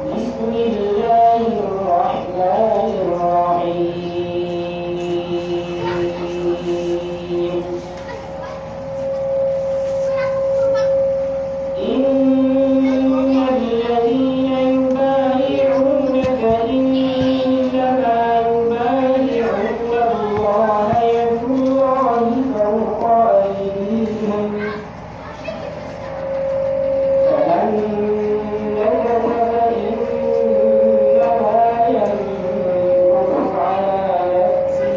بسم الله الرحمن الرحيم إن الذين يبايعونك إنما يبايعون الله يد الله فوق أيديهم فمن نكث فإنما ينكث على نفسه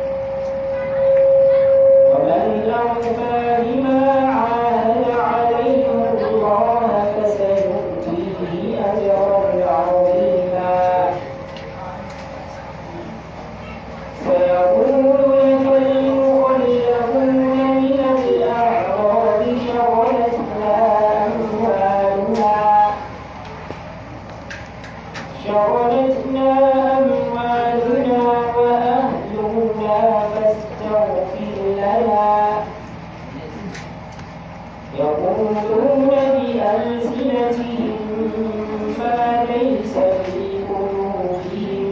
ومن أوفى بما عاهد عليه الله فسيؤتيه أجرا عظيما سيقول لك المخلفون من الأعراب شغلتنا أموالنا شغلتنا أموالنا وأهلنا فاستغفر لنا يقولون بألسنتهم ما ليس في قلوبهم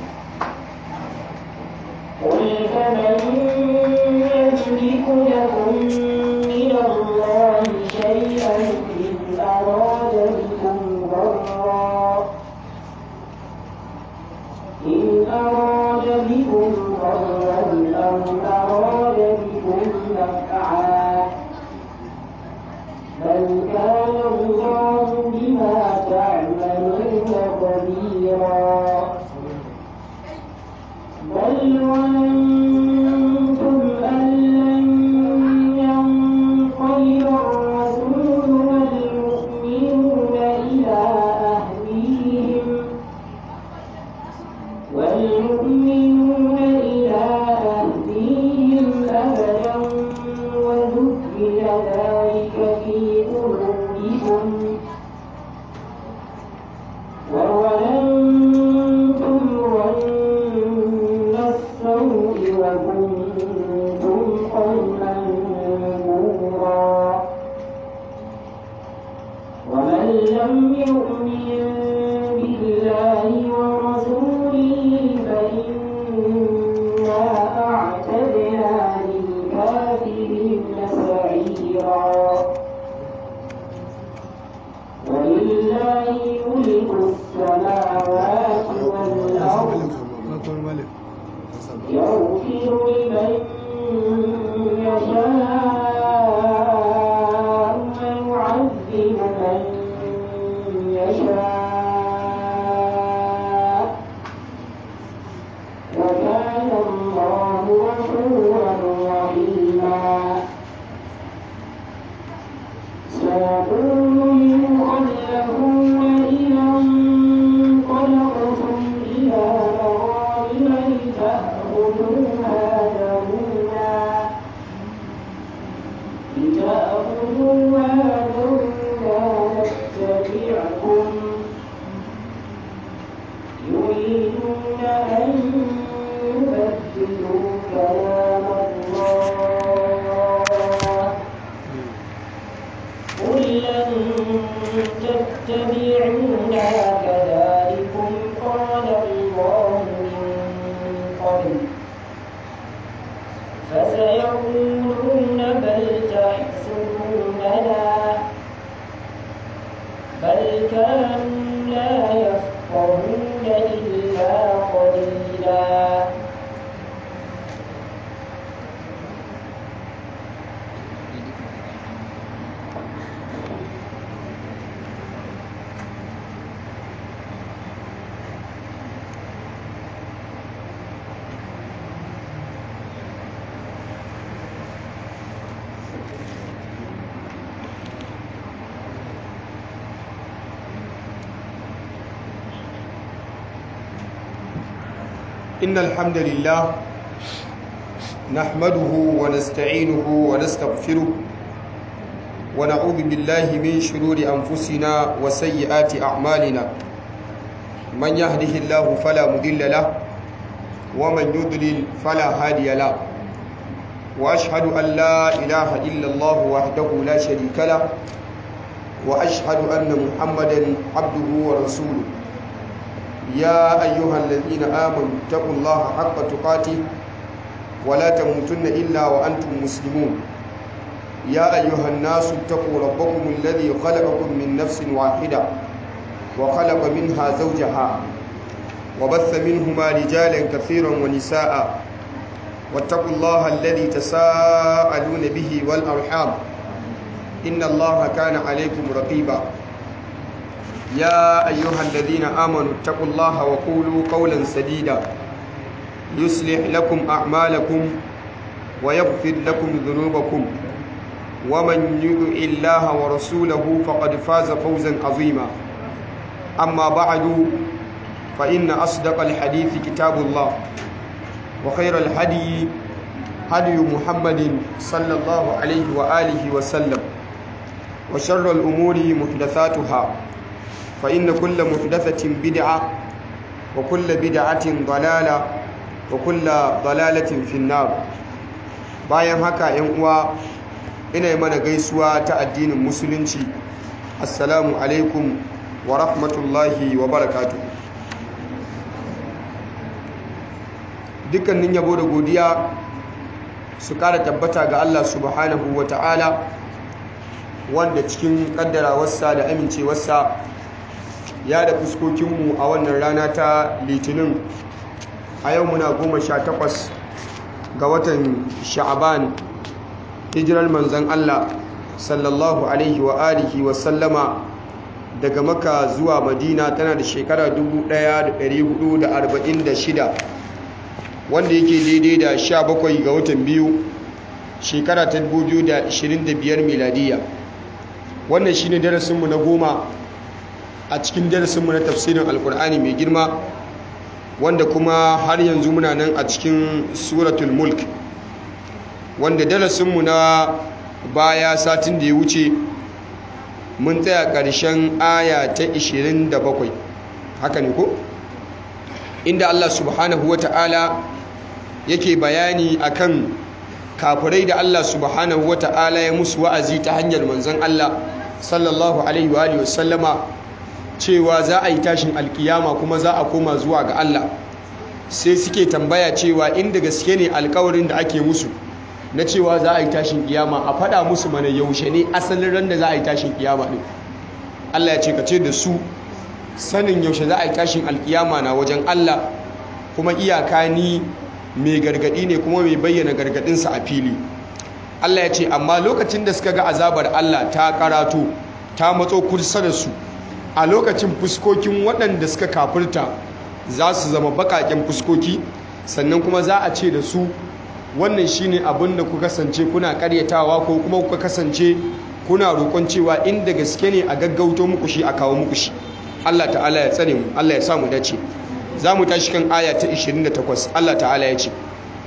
قل فمن يملك لكم من الله شيئا إن أراد بكم ضرا إن أراد بكم ضرا أو أراد بكم نفعا بل كان الله بما تعملون خبيرا بل ظننتم أن لن ينقلب الرسول والمؤمنون إلى أهليهم والمؤمنون إلى أهليهم أبدا وذكر ذلك في قلوبكم وظننتم ظن السوء وكنتم قوما بورا ومن لم يؤمن بالله ورسوله فإنا أعتدنا للكافرين سعيرا ولله ملك السماوات والأرض يغفر لمن يشاء ويعذب من يشاء وكان الله غفورا رحيما سيقول المخلفون إذا انطلقتم إلى مغانم لتأخذوها ذرونا لتأخذوها ذرونا نتبعكم يريدون أن يبدلوا كلام الله قل لن تتبعونا كذلكم قال الله من قبل فسيقولون بل تحسدوننا بل كانوا لا يفقهون إلا قليلا إن الحمد لله نحمده ونستعينه ونستغفره ونعوذ بالله من شرور أنفسنا وسيئات أعمالنا من يهده الله فلا مضل له ومن يضلل فلا هادي له وأشهد أن لا إله إلا الله وحده لا شريك له وأشهد أن محمدا عبده ورسوله يا أيها الذين آمنوا اتقوا الله حق تقاته ولا تموتن إلا وأنتم مسلمون يا أيها الناس اتقوا ربكم الذي خلقكم من نفس واحدة وخلق منها زوجها وبث منهما رجالا كثيرا ونساء واتقوا الله الذي تساءلون به والأرحام إن الله كان عليكم رقيبا يا أيها الذين آمنوا اتقوا الله وقولوا قولا سديدا يصلح لكم أعمالكم ويغفر لكم ذنوبكم ومن يطع الله ورسوله فقد فاز فوزا عظيما أما بعد فإن أصدق الحديث كتاب الله وخير الهدي هدي محمد صلى الله عليه وآله وسلم وشر الأمور محدثاتها فإن كل محدثة بدعة وكل بدعة ضلالة وكل ضلالة في النار bayan haka yan uwa ina mana gaisuwa ta addinin musulunci assalamu alaikum wa rahmatullahi wa barakatuh dukkanin yabo da godiya su kara tabbata ga Allah subhanahu wa ta'ala wanda cikin kaddarawarsa da amincewarsa ya da fuskokinmu a wannan rana ta litinin a yau muna goma sha takwas ga watan sha'aban hijirar manzan Allah sallallahu alaihi wa alihi wa sallama daga maka zuwa madina tana da shekara 1446 wanda yake daidai da 17 ga watan biyu shekara ta 2025 miladiya wannan shine darasinmu na goma a cikin darasinmu na tafsirin alkur'ani mai girma wanda kuma har yanzu muna nan a cikin suratul mulk wanda darasinmu na baya satin da ya wuce mun tsaya ƙarshen aya ta 27 haka ne ko inda Allah subhanahu wa ta'ala yake bayani akan kafirai da Allah subhanahu wa ta'ala ya musu wa'azi ta hanyar manzon Allah sallallahu alaihi wa sallama cewa za a yi tashin alkiyama kuma za a koma zuwa ga Allah sai suke tambaya cewa inda gaske ne alkawarin da ake musu na cewa za a yi tashin kiyama a fada musu mana yaushe ne asalin ran da za a yi tashin kiyama din Allah ya ce ka ce da su sanin yaushe za a yi tashin alkiyama na wajen Allah kuma iyaka ni mai gargadi ne kuma mai bayyana gargadinsa a fili Allah ya ce amma lokacin da suka ga azabar Allah ta karato ta matso kusa da su a lokacin fuskokin waɗanda suka kafirta za su zama baƙaƙen fuskoki sannan kuma za a ce da su wannan shine abin da ku kasance kuna ƙaryatawa ko kuma kuka kasance kuna roƙon cewa inda gaske ne a gaggauto muku shi a kawo muku shi Allah ta'ala ya tsare mu Allah ya sa mu dace za mu tashi kan aya ta 28 Allah ta'ala ya ce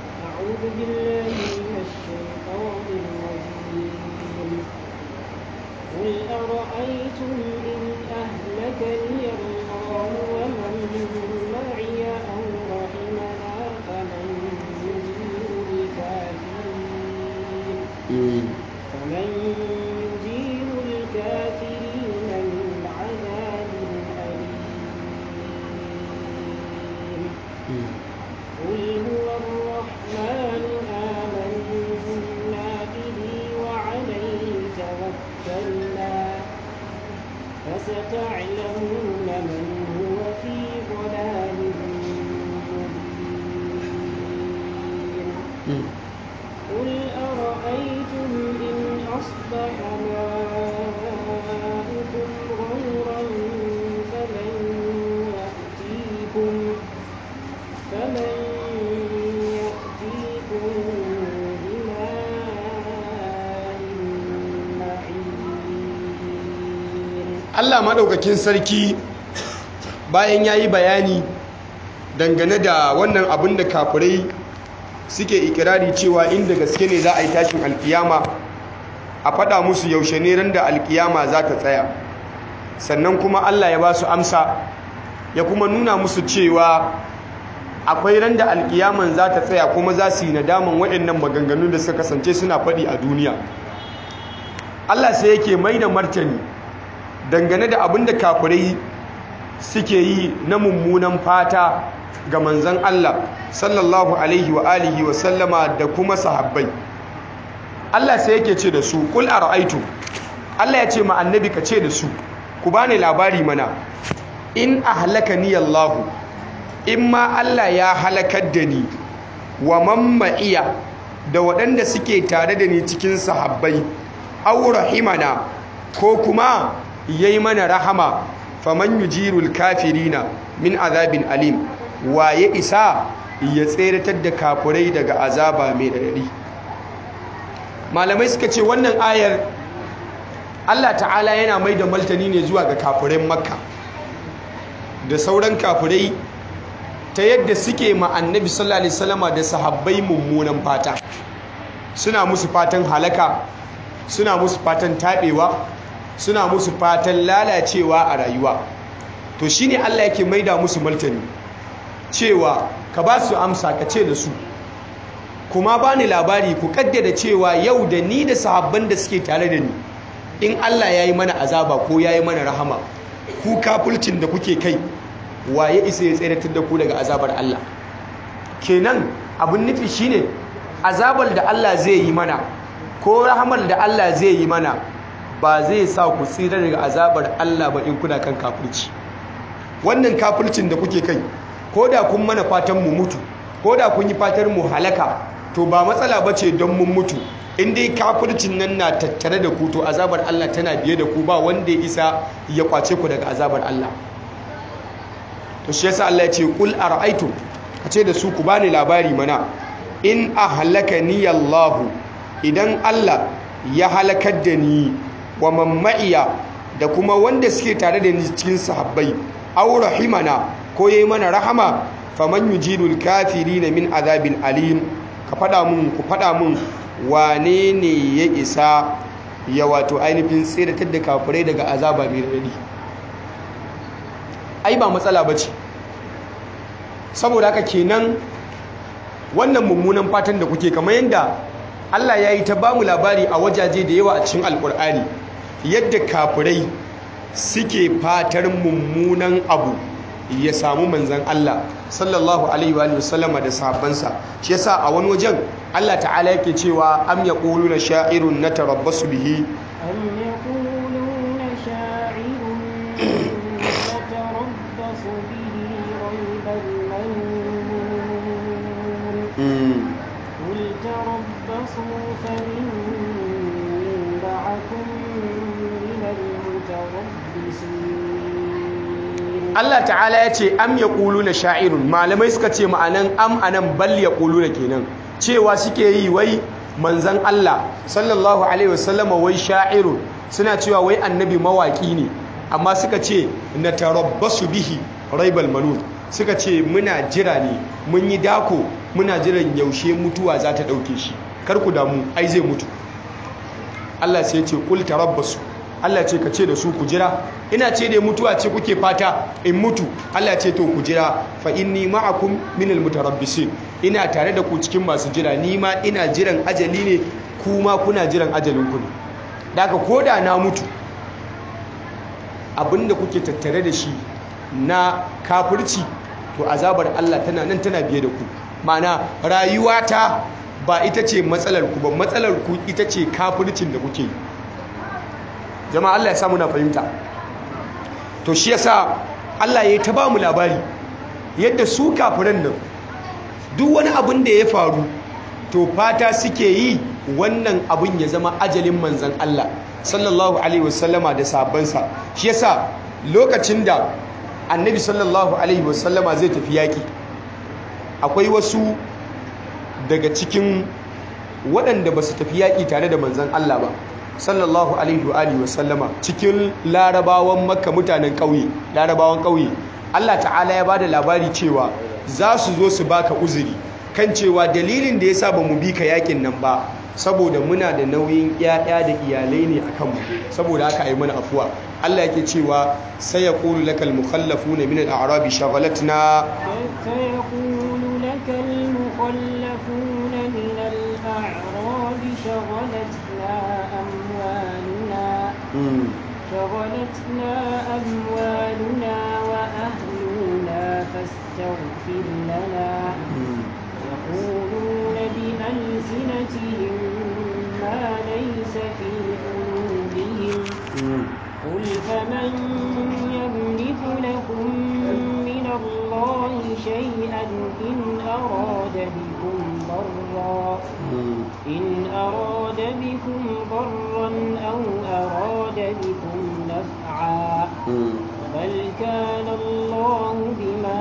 فستعلمون من هو في ضلال مبين قل أرأيتم إن أصبح ماؤكم غورا فمن يأتيكم فمن يأتيكم بماء معين Allah maɗaukakin sarki bayan ya yi bayani dangane da wannan abin da kafirai suke ikirari cewa inda gaske ne za a yi tashin alkiyama a faɗa musu yaushe ne ran da alkiyama za ta tsaya sannan kuma Allah ya ba su amsa ya kuma nuna musu cewa akwai ran da alkiyaman za ta tsaya kuma za su yi nadaman waɗannan maganganun da suka kasance suna faɗi a duniya Allah sai yake mai da martani dangane da abin da kafirai suke yi na mummunan fata ga manzan Allah sallallahu alaihi wa alihi wa sallama da kuma sahabbai Allah sai yake ce da su kul ara'aytu Allah ya ce ma annabi ka ce da su ku bani labari mana in ahlakani Allah in ma Allah ya halakar da ni wa mamma'iya da waɗanda suke tare da ni cikin sahabbai aw rahimana ko kuma yayi mana rahama faman yujirul kafirina min azabin alim waye isa ya tseratar da kafurai daga azaba mai radadi malamai suka ce wannan ayar Allah ta'ala yana mai da maltani ne zuwa ga kafurai makka da sauran kafurai ta yadda suke ma annabi sallallahu alaihi wasallama da sahabbai mummunan fata suna musu fatan halaka suna musu fatan tabewa suna musu fatan lalacewa a rayuwa to shine Allah yake maida musu martani cewa ka ba su amsa ka ce da su kuma ba ni labari ku kaddada cewa yau da ni da sahabban da suke tare da ni in Allah ya yi mana azaba ko ya yi mana rahama ku kafulcin da kuke kai waye isa ya tseratar da ku daga azabar Allah kenan abin nufi shine azabar da Allah zai yi mana ko rahamar da Allah zai yi mana ba zai sa ku tsira daga azabar Allah ba in kuna kan kafirci wannan kafircin da kuke kai ko da kun mana fatan mu mutu ko da kun yi fatan mu halaka to ba matsala ba ce don mun mutu in dai kafircin nan na tattare da ku to azabar Allah tana biye da ku ba wanda ya isa ya kwace ku daga azabar Allah to shi yasa Allah ya ce qul ara'aytum kace da su ku bani labari mana in ahlakani Allah idan Allah ya halakar da ni wa mamma'iya da kuma wanda suke tare da ni cikin sahabbai aw rahimana ko yayi mana rahama faman yujidul kafirin min azabil alim ka fada mun ku fada mun wane ne ya isa ya wato ainihin tsiratar da kafirai daga azaba mai radi ai ba matsala bace saboda haka kenan wannan mummunan fatan da kuke kamar yanda Allah ya yi ta ba mu labari a wajaje da yawa a cikin alkur'ani yadda kafirai suke fatar mummunan abu ya samu manzan Allah sallallahu alaihi wa sallama da sahabbansa shi yasa a wani wajen Allah ta'ala yake cewa am yaquluna sha'irun natarabbasu bihi أم يقولون شاعر نتربص به ريب المنون قل تربصوا فإني معكم من المتربصين Allah ta'ala ya ce am yaquluna sha'irun malamai suka ce ma'anan am anan bal yaquluna kenan cewa suke yi wai manzan Allah sallallahu alaihi wasallama wai sha'irun suna cewa wai annabi mawaki ne amma suka ce na tarabbasu bihi raibal manun suka ce muna jira ne mun yi dako muna jiran yaushe mutuwa za ta ɗauke shi kar ku damu ai zai mutu Allah sai ce kul tarabbasu Allah ce ka ce da su ku jira ina ce da mutuwa ce kuke fata in mutu Allah ce to ku jira fa inni ma'akum minal mutarabbisin ina tare da ku cikin masu jira ni ma ina jiran ajali ne kuma kuna jiran ajalin ku ne daga koda na mutu abinda kuke tattare da shi na kafirci to azabar Allah tana nan tana biye da ku ma'ana rayuwata ba ita ce matsalar ku ba matsalar ku ita ce kafircin da kuke yi jama'a Allah ya samu na fahimta to shi yasa Allah ya ta ba mu labari yadda su kafiran nan duk wani abin da ya faru to fata suke yi wannan abin ya zama ajalin manzan Allah sallallahu alaihi wasallama da sabansa shi yasa lokacin da annabi sallallahu alaihi wasallama zai tafi yaki akwai wasu daga cikin waɗanda ba su tafi yaƙi tare da manzan Allah ba sallallahu alaihi wa alihi wasallama cikin larabawan makka mutanen ƙauye larabawan ƙauye Allah ta'ala ya bada labari cewa za su zo su baka uzuri kan cewa dalilin da yasa ba mu bi ka yakin nan ba saboda muna da nauyin ƴaƴa da iyalai ne akan mu saboda haka ayi mana afuwa Allah yake cewa sai yaqulu lakal mukhallafuna min al-a'rabi shaghalatna سيقول لك المخلفون من الأعراب شغلتنا أموالنا شغلتنا أموالنا وأهلنا فاستغفر لنا يقولون بألسنتهم ما ليس في قلوبهم قل فمن يملك لكم من الله شيئا إن أراد بكم ضرا إن أراد بكم ضرا أو أراد بكم نفعا بل كان الله بما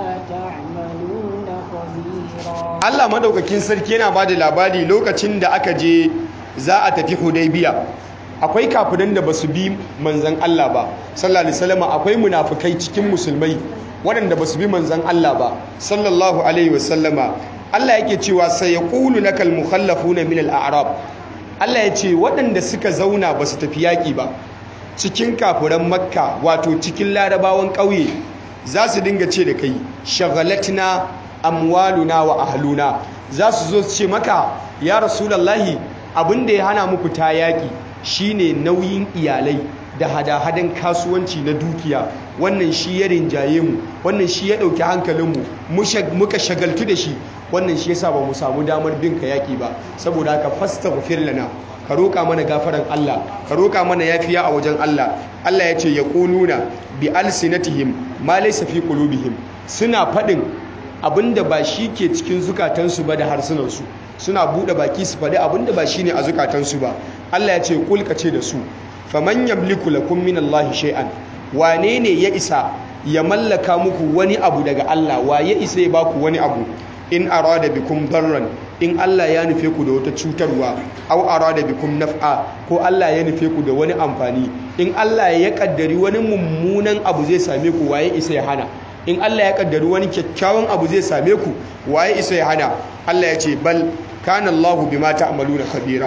تعملون خبيرا Allah madaukakin sarki yana bada labari lokacin da aka je za a tafi Hudaybiya akwai kafirin da basu bi manzon Allah ba sallallahu alaihi wasallam akwai munafikai cikin musulmai waɗanda basu bi manzon Allah ba sallallahu alaihi wasallama Allah yake cewa sai yaqulu lakal mukhallafuna min al-a'rab Allah ya ce waɗanda suka zauna basu tafi yaƙi ba cikin kafiran makka wato cikin larabawan ƙauye za su dinga ce da kai shagalatna amwaluna wa ahluna za su zo su ce maka ya rasulallahi abinda ya hana muku ta yaƙi shine nauyin iyalai da hada-hadan kasuwanci na dukiya wannan shi ya rinjaye mu wannan shi ya ɗauki hankalinmu muka shagaltu da shi wannan shi yasa ba mu samu damar bin ka yaƙi ba saboda haka fastaghfir lana ka roƙa mana gafaran Allah ka roƙa mana yafiya a wajen Allah Allah ya ce ya ƙununa bi alsinatihim ma laysa fi qulubihim suna faɗin abinda ba shi ke cikin zukatansu ba da harsunansu suna buɗe baki su faɗi abinda ba shi ne a zukatansu ba Allah ya ce kulka ce da su faman yamliku lakum min Allah shay'an wane ne ya isa ya mallaka muku wani abu daga Allah wa ya isa ya baku wani abu in arada bikum darran in Allah ya nufe ku da wata cutarwa aw arada bikum naf'a ko Allah ya nufe ku da wani amfani in Allah ya kaddari wani mummunan abu zai same ku waye isa ya hana in Allah ya kaddari wani kyakkyawan abu zai same ku waye isa ya hana Allah ya ce bal kana Allahu bima ta'maluna khabira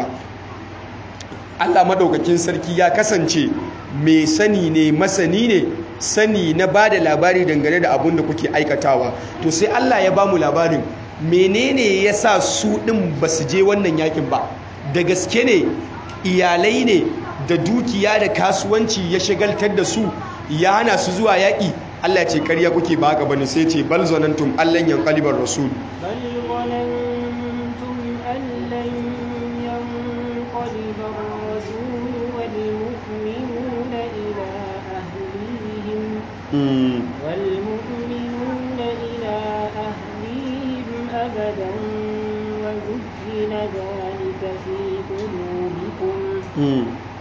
Allah madaukakin sarki ya kasance mai sani ne masani ne sani na bada labari dangane da abin da kuke aikatawa to sai Allah ya bamu labarin menene yasa su din basu je wannan yakin ba da gaske ne iyalai ne da dukiya da kasuwanci ya shagaltar da su ya hana su zuwa yaki Allah ce karya kuke ba haka bane sai ce bal zanantum allan yanqalibar rasul بل ظننتم أن لن ينقلب الرسول والمؤمنون إلى أهليهم mm. والمؤمنون إلى أهليهم أبدا وزين ذلك في قلوبكم mm.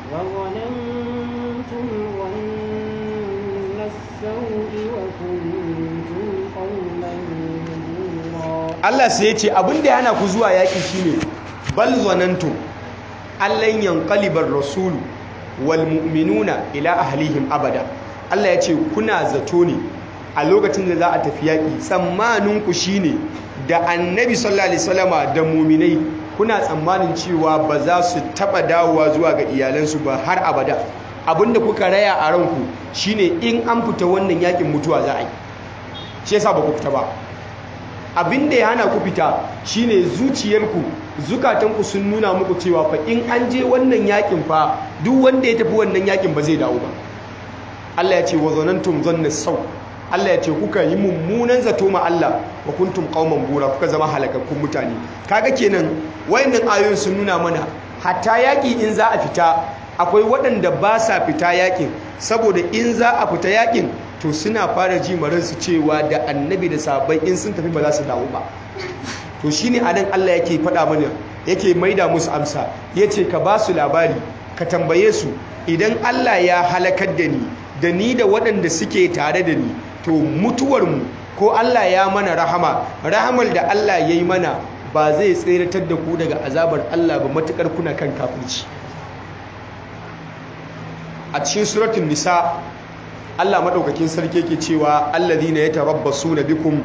وظننتم ظن السوء وكنتم قوما بورا Allah sai ya ce abin da ya hana ku zuwa yaƙi shine bal zanantum allan yanqalibar rasulu wal mu'minuna ila ahlihim abada Allah ya ce kuna zato ne a lokacin da za a tafi yaƙi tsammanin ku shine da annabi sallallahu alaihi wasallama da mu'minai kuna tsammanin cewa ba za su taba dawowa zuwa ga iyalansu ba har abada abinda kuka raya a ranku shine in an fita wannan yaƙin mutuwa za a yi shi yasa ba ku fita ba abin da ya hana ku fita shine zuciyarku zukatanku sun nuna muku cewa fa in an je wannan yakin fa duk wanda ya tafi wannan yakin ba zai dawo ba Allah ya ce wa zanantum zanna sau Allah ya ce kuka yi mummunan zato ma Allah wa kuntum qauman bura kuka zama halakakkun mutane kaga kenan wayannan ayoyin sun nuna mana hatta yaki in za a fita akwai waɗanda ba sa fita yakin saboda in za a fita yakin to suna fara ji maransu cewa da annabi da sahabbai in sun tafi ba za su dawo ba to shine anan Allah yake faɗa mana yake maida musu amsa yace ka ba su labari ka tambaye su idan Allah ya halakar da ni da ni da waɗanda suke tare da ni to mutuwarmu ko Allah ya mana rahama rahamar da Allah ya yi mana ba zai tseratar da ku daga azabar Allah ba matukar kuna kan kafirci a cikin suratun nisa Allah madaukakin sarki yake cewa allazina yatarabbasuna bikum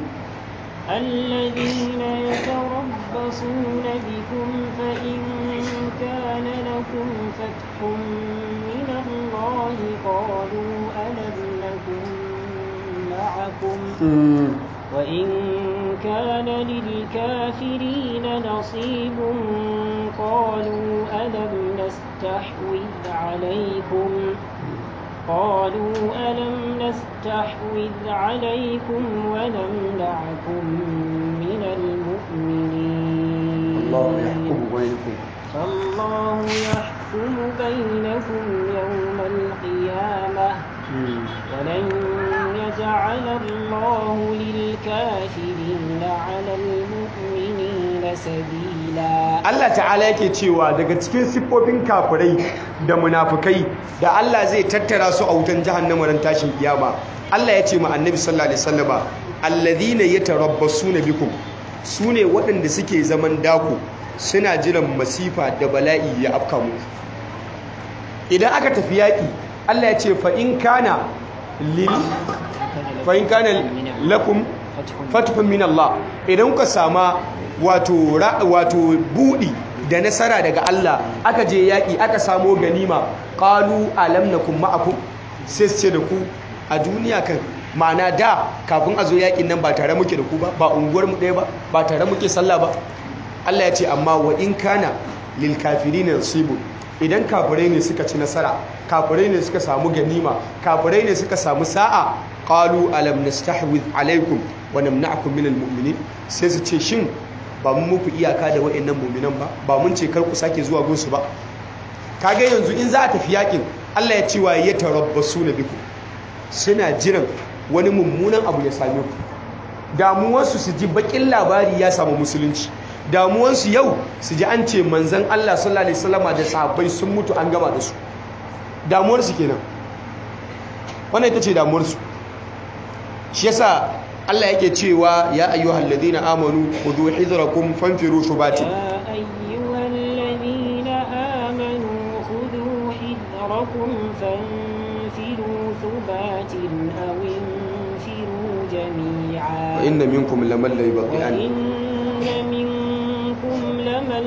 الذين يتربصون بكم فإن كان لكم فتح من الله قالوا ألم نكن معكم وإن كان للكافرين نصيب قالوا ألم نستحوذ عليكم قالوا ألم نستحوذ عليكم ونمنعكم من المؤمنين الله يحكم بينكم فالله يحكم بينكم يوم القيامة ولن يجعل الله للكافرين على المؤمنين سبيلا Allah ta'ala yake cewa daga cikin siffofin kafirai da munafukai da Allah zai tattara su a wutan jahannama ran tashin kiyama Allah ya ce ma annabi sallallahu alaihi wasallama alladhina yatarabbasuna bikum sune waɗanda suke zaman dako suna jiran masifa da bala'i ya afka muku idan aka tafi yaƙi Allah ya ce fa in kana lil fa in kana lakum fatfun min Allah idan kuka sama wato wato budi da nasara daga Allah aka je yaki aka samo ganima qalu alam nakum ma'akum sai ce da ku a duniya kan ma'ana da kafin a zo yakin nan ba tare muke da ku ba ba unguwar mu ɗaya ba ba tare muke sallah ba Allah ya ce amma wa in kana lil kafirina nasibu idan kafirai ne suka ci nasara kafirai ne suka samu ganima kafirai ne suka samu sa'a qalu alam nastahwid alaikum wa namna'akum minal mu'minin sai su ce shin ba mun muku iyaka da wayannan mu'minan ba ba mun ce kar ku sake zuwa gunsu ba kaga yanzu in za a tafi yakin Allah ya ce wa ya tarabbasu na biku suna jiran wani mummunan abu ya same ku damuwarsu su ji bakin labari ya samu musulunci damuwarsu yau su ji an ce manzan Allah sallallahu alaihi wasallama da sahabbai sun mutu an gama da su damuwarsu kenan wannan ita ce damuwarsu shi yasa Allah yake cewa ya ayyuhal ladina amanu khudhu hidrakum fanfiru thubatin يا أيها الذين آمنوا خذوا حذركم فانفروا ثبات أو انفروا جميعا wa inna minkum laman la yubti'an وإن منكم لمن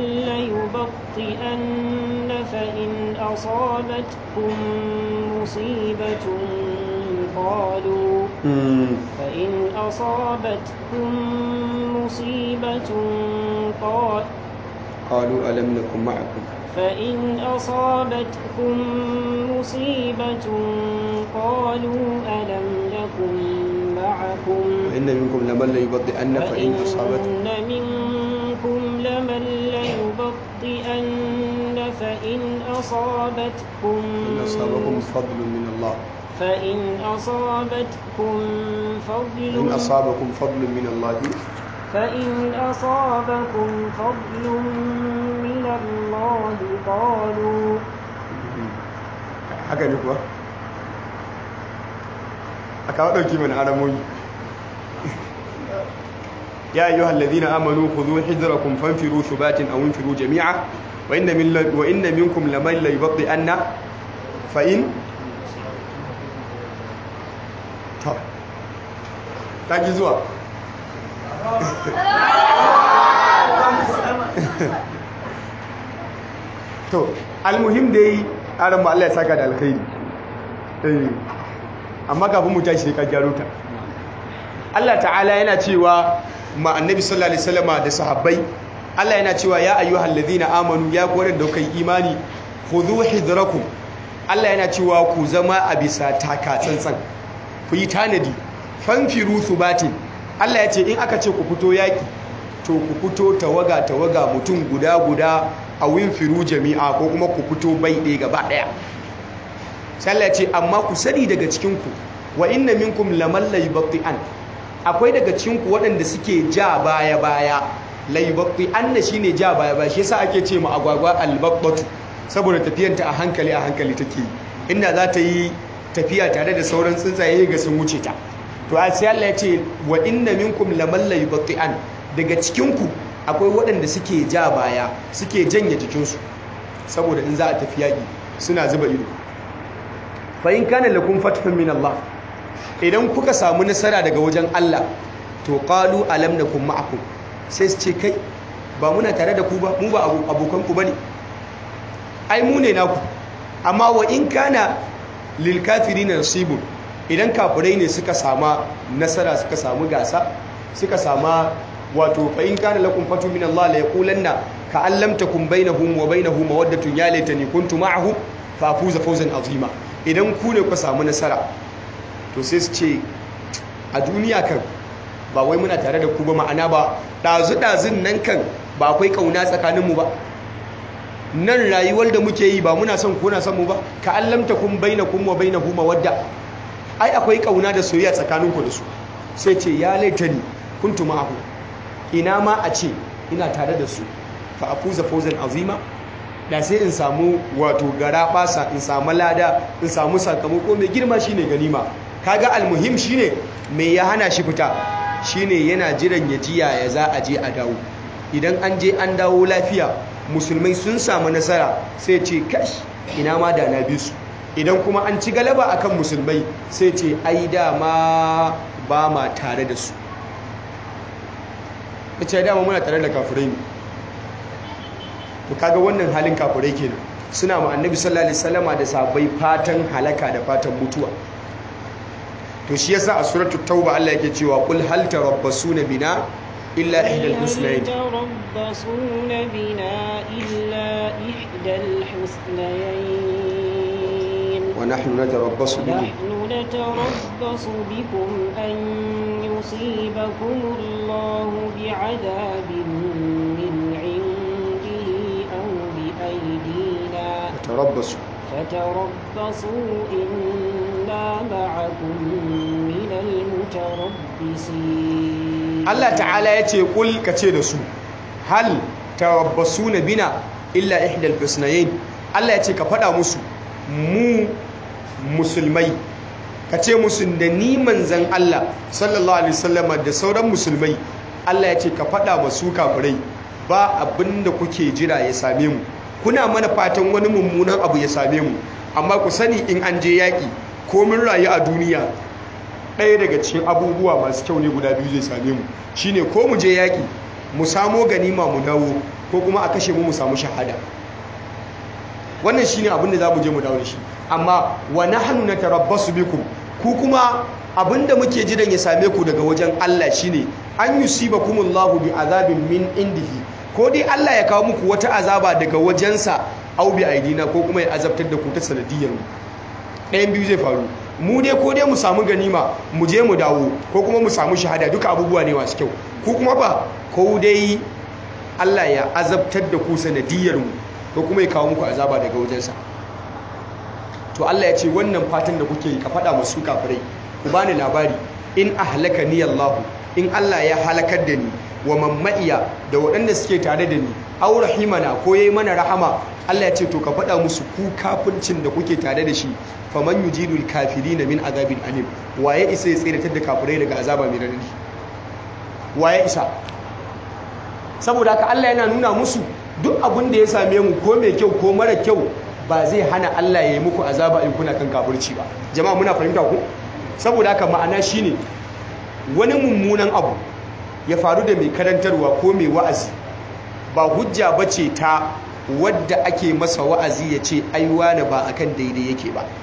ليبطئن فإن أصابتكم مصيبة قالوا فإن أصابتكم مصيبة قال qalu alam nakum ma'akum فإن أصابتكم مصيبة قالوا ألم نكن معكم wa inna minkum laman la yubti'an fa in asabat فإن منكم لمن ليبطئن فإن أصابتكم in asabakum fadlun min Allah فإن أصابتكم فضل in asabakum fadlun min Allah فإن أصابكم فضل من الله قالوا haka ne kuwa a kawo ɗauki mana aramoyi ya yi yuhal ladina amanu ku zo hijirakum fanfiru shubatin a wunfiru jami'a wa inna min wa inna minkum laman la yubdi anna fa in to ta ji zuwa to almuhim dai aran ba Allah ya saka da alkhairi eh amma kafin mu tashi sai ka gyaro ta Allah ta'ala yana cewa ma annabi sallallahu alaihi wasallama da sahabbai Allah yana cewa ya ayyuhal ladina amanu ya ku wadanda kai imani khudhu hidrakum Allah yana cewa ku zama a bisa taka tsantsan ku yi tanadi fanfiru thubatin Allah ya ce in aka ce ku fito yaki to ku fito tawaga tawaga mutum guda guda a winfiru jami'a ko kuma ku fito bai ɗaya gaba ɗaya sai Allah ya ce amma ku sani daga cikinku wa inna minkum laman laybatti'an akwai daga cikinku waɗanda suke ja baya baya laybatti'an na shine ja baya baya shi yasa ake ce ma agwagwa albabbatu saboda tafiyanta a hankali a hankali take inda za ta yi tafiya tare da sauran tsuntsaye ga sun wuce ta to sai Allah ya ce wa inna minkum laman laybatti'an daga cikinku akwai waɗanda suke ja baya suke janye jikinsu saboda in za a tafi yaƙi suna zuba ido fa'in kana lakum fathun min Allah idan kuka samu nasara daga wajen Allah to qalu alam nakum ma'akum sai su ce kai ba muna tare da ku ba mu ba abokan ku bane ai mu ne naku amma wa in kana lil kafirin nasibun idan kafirai ne suka sama nasara suka samu gasa suka sama wato fa in kana lakum fatu min Allah la yaqulanna ka allam takum bainahum wa bainahu mawaddatun ya laitani kuntu ma'ahu fa fuza fawzan azima idan ku ne ku samu nasara to sai su ce a duniya kan ba wai muna tare da ku ba ma'ana ba dazu dazun nan kan ba akwai kauna tsakanin mu ba nan rayuwar da muke yi ba muna son kuna son mu ba ka allamta kun bainakum wa bainahu mawadda ai akwai kauna da soyayya tsakaninku da su sai ce ya laitani kuntu ma'ahu ina ma a ce ina tare da su fa afuza fawzan azima da sai in samu wato gara basa in samu lada in samu sakamako mai girma shine ganima kaga almuhim shine me ya hana shi fita shine yana jiran ya jiya ya za a je a dawo idan an je an dawo lafiya musulmai sun samu nasara sai ce kash ina ma da na bi su idan kuma an ci galaba akan musulmai sai ce ai dama ba ma tare da su ce dama muna tare da kafirai ne to kaga wannan halin kafirai kenan suna ma annabi sallallahu alaihi wasallama da sabai fatan halaka da fatan mutuwa to shi yasa a suratul tauba Allah yake cewa qul hal tarabbasuna bina illa ihdal husnayn تربصون بنا إلا إحدى الحسنيين wa nahnu natarabbasu bikum نحن نتربص بكم أن يصيبكم الله بعذاب من عنده أو بأيدينا tarabbasu فتربصوا إنا معكم من المتربصين Allah ta'ala ya ce kul ka ce da su hal tarabbasuna bina illa ihdal husnayn Allah ya ce ka faɗa musu mu musulmai ka ce musu da ni manzan Allah sallallahu alaihi wasallam da sauran musulmai Allah ya ce ka faɗa masu kafirai ba abinda kuke jira ya same mu kuna mana fatan wani mummunan abu ya same mu amma ku sani in an je yaƙi komin rayu a duniya ɗaya daga cikin abubuwa masu kyau ne guda biyu zai same mu shine ko mu je yaƙi mu samo ganima mu dawo ko kuma a kashe mu mu samu shahada wannan shine abin da za mu je mu dawo da shi amma wa nahnu natarabbasu bikum ku kuma abinda muke jiran ya same ku daga wajen Allah shine an yusibakumullahu bi azabin min indihi ko dai Allah ya kawo muku wata azaba daga wajensa au bi aidina ko kuma ya azabtar da ku ta sanadiyar mu ɗayan biyu zai faru mu dai ko dai mu samu ganima mu je mu dawo ko kuma mu samu shahada duka abubuwa ne masu kyau ko kuma ba ko dai Allah ya azabtar da ku sanadiyar mu ko kuma ya kawo muku azaba daga wajensa to Allah ya ce wannan fatan da kuke yi ka faɗa masu kafirai ku bani labari in ahlaka ni Allah in Allah ya halakar da ni wa mamma'iya da waɗanda suke tare da ni aw rahimana ko yayi mana rahama Allah ya ce to ka faɗa musu ku kafircin da kuke tare da shi faman yujidul kafirina min azabin alim waye isa ya tsiratar da kafirai daga azaba mai radadi waye isa saboda haka Allah yana nuna musu duk abin da ya same mu ko mai kyau ko mara kyau ba zai hana Allah ya yi muku azaba in kuna kan kafirci ba jama'a muna fahimta ku saboda haka ma'ana shine wani mummunan abu ya faru da mai karantarwa ko mai wa'azi ba hujja bace ta wadda ake masa wa'azi ya ce aiwa na ba akan daidai yake ba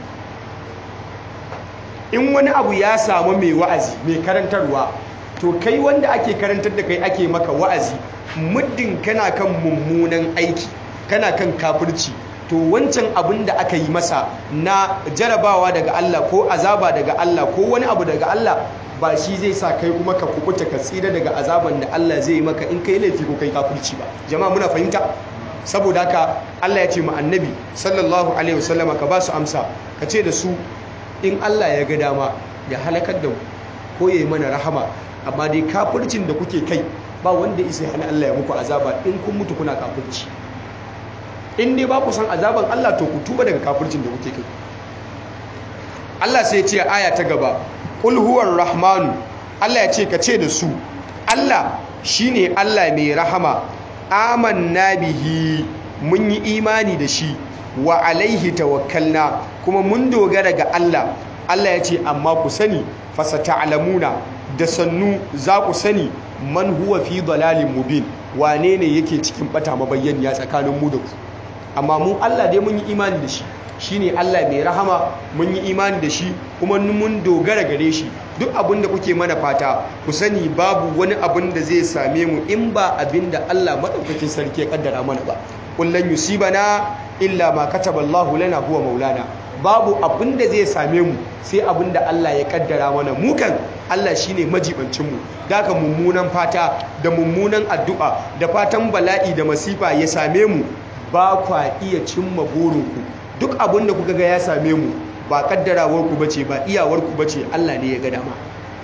in wani abu ya samu mai wa'azi mai karantarwa to kai wanda ake karantar da kai ake maka wa'azi muddin kana kan mummunan aiki kana kan kafirci to wancan abin da aka yi masa na jarabawa daga Allah ko azaba daga Allah ko wani abu daga Allah ba shi zai sa kai kuma ka kubuta ka tsira daga azaban da Allah zai yi maka in kai laifi ko kai kafirci ba jama'a muna fahimta saboda haka Allah ya ce mu annabi sallallahu alaihi wasallama ka ba su amsa ka ce da su in Allah ya ga dama ya halakar da mu ko ya yi mana rahama amma dai kafircin da kuke kai ba wanda isa ya hana Allah ya muku azaba in kun mutu kuna kafirci in dai ba ku san azaban Allah to ku tuba daga kafircin da kuke kai Allah sai ya ce aya ta gaba qul huwar rahmanu Allah ya ce ka ce da su Allah shine Allah mai rahama amanna bihi mun yi imani da shi wa alaihi tawakkalna kuma mun dogara ga Allah Allah ya ce amma ku sani fasata'lamuna da sannu za ku sani man huwa fi dalalin mubin wane ne yake cikin bata mabayyaniya tsakanin mu da ku amma mun Allah dai mun yi imani da shi shine Allah mai rahama mun yi imani da shi kuma mun dogara gare shi duk abin da kuke mana fata ku sani babu wani abin da zai same mu in ba abin da Allah madaukakin sarki ya kaddara mana ba kullan yusibana illa ma kataba Allahu lana huwa maulana babu abin da zai same mu sai abin da Allah ya kaddara mana mu kan Allah shine majibancin mu daga mummunan fata da mummunan addu'a da fatan bala'i da masifa ya same mu ba kwa iya cimma burinku duk abin da kuka ga ya same mu ba kaddarawar ku bace ba iyawar ku bace Allah ne ya ga dama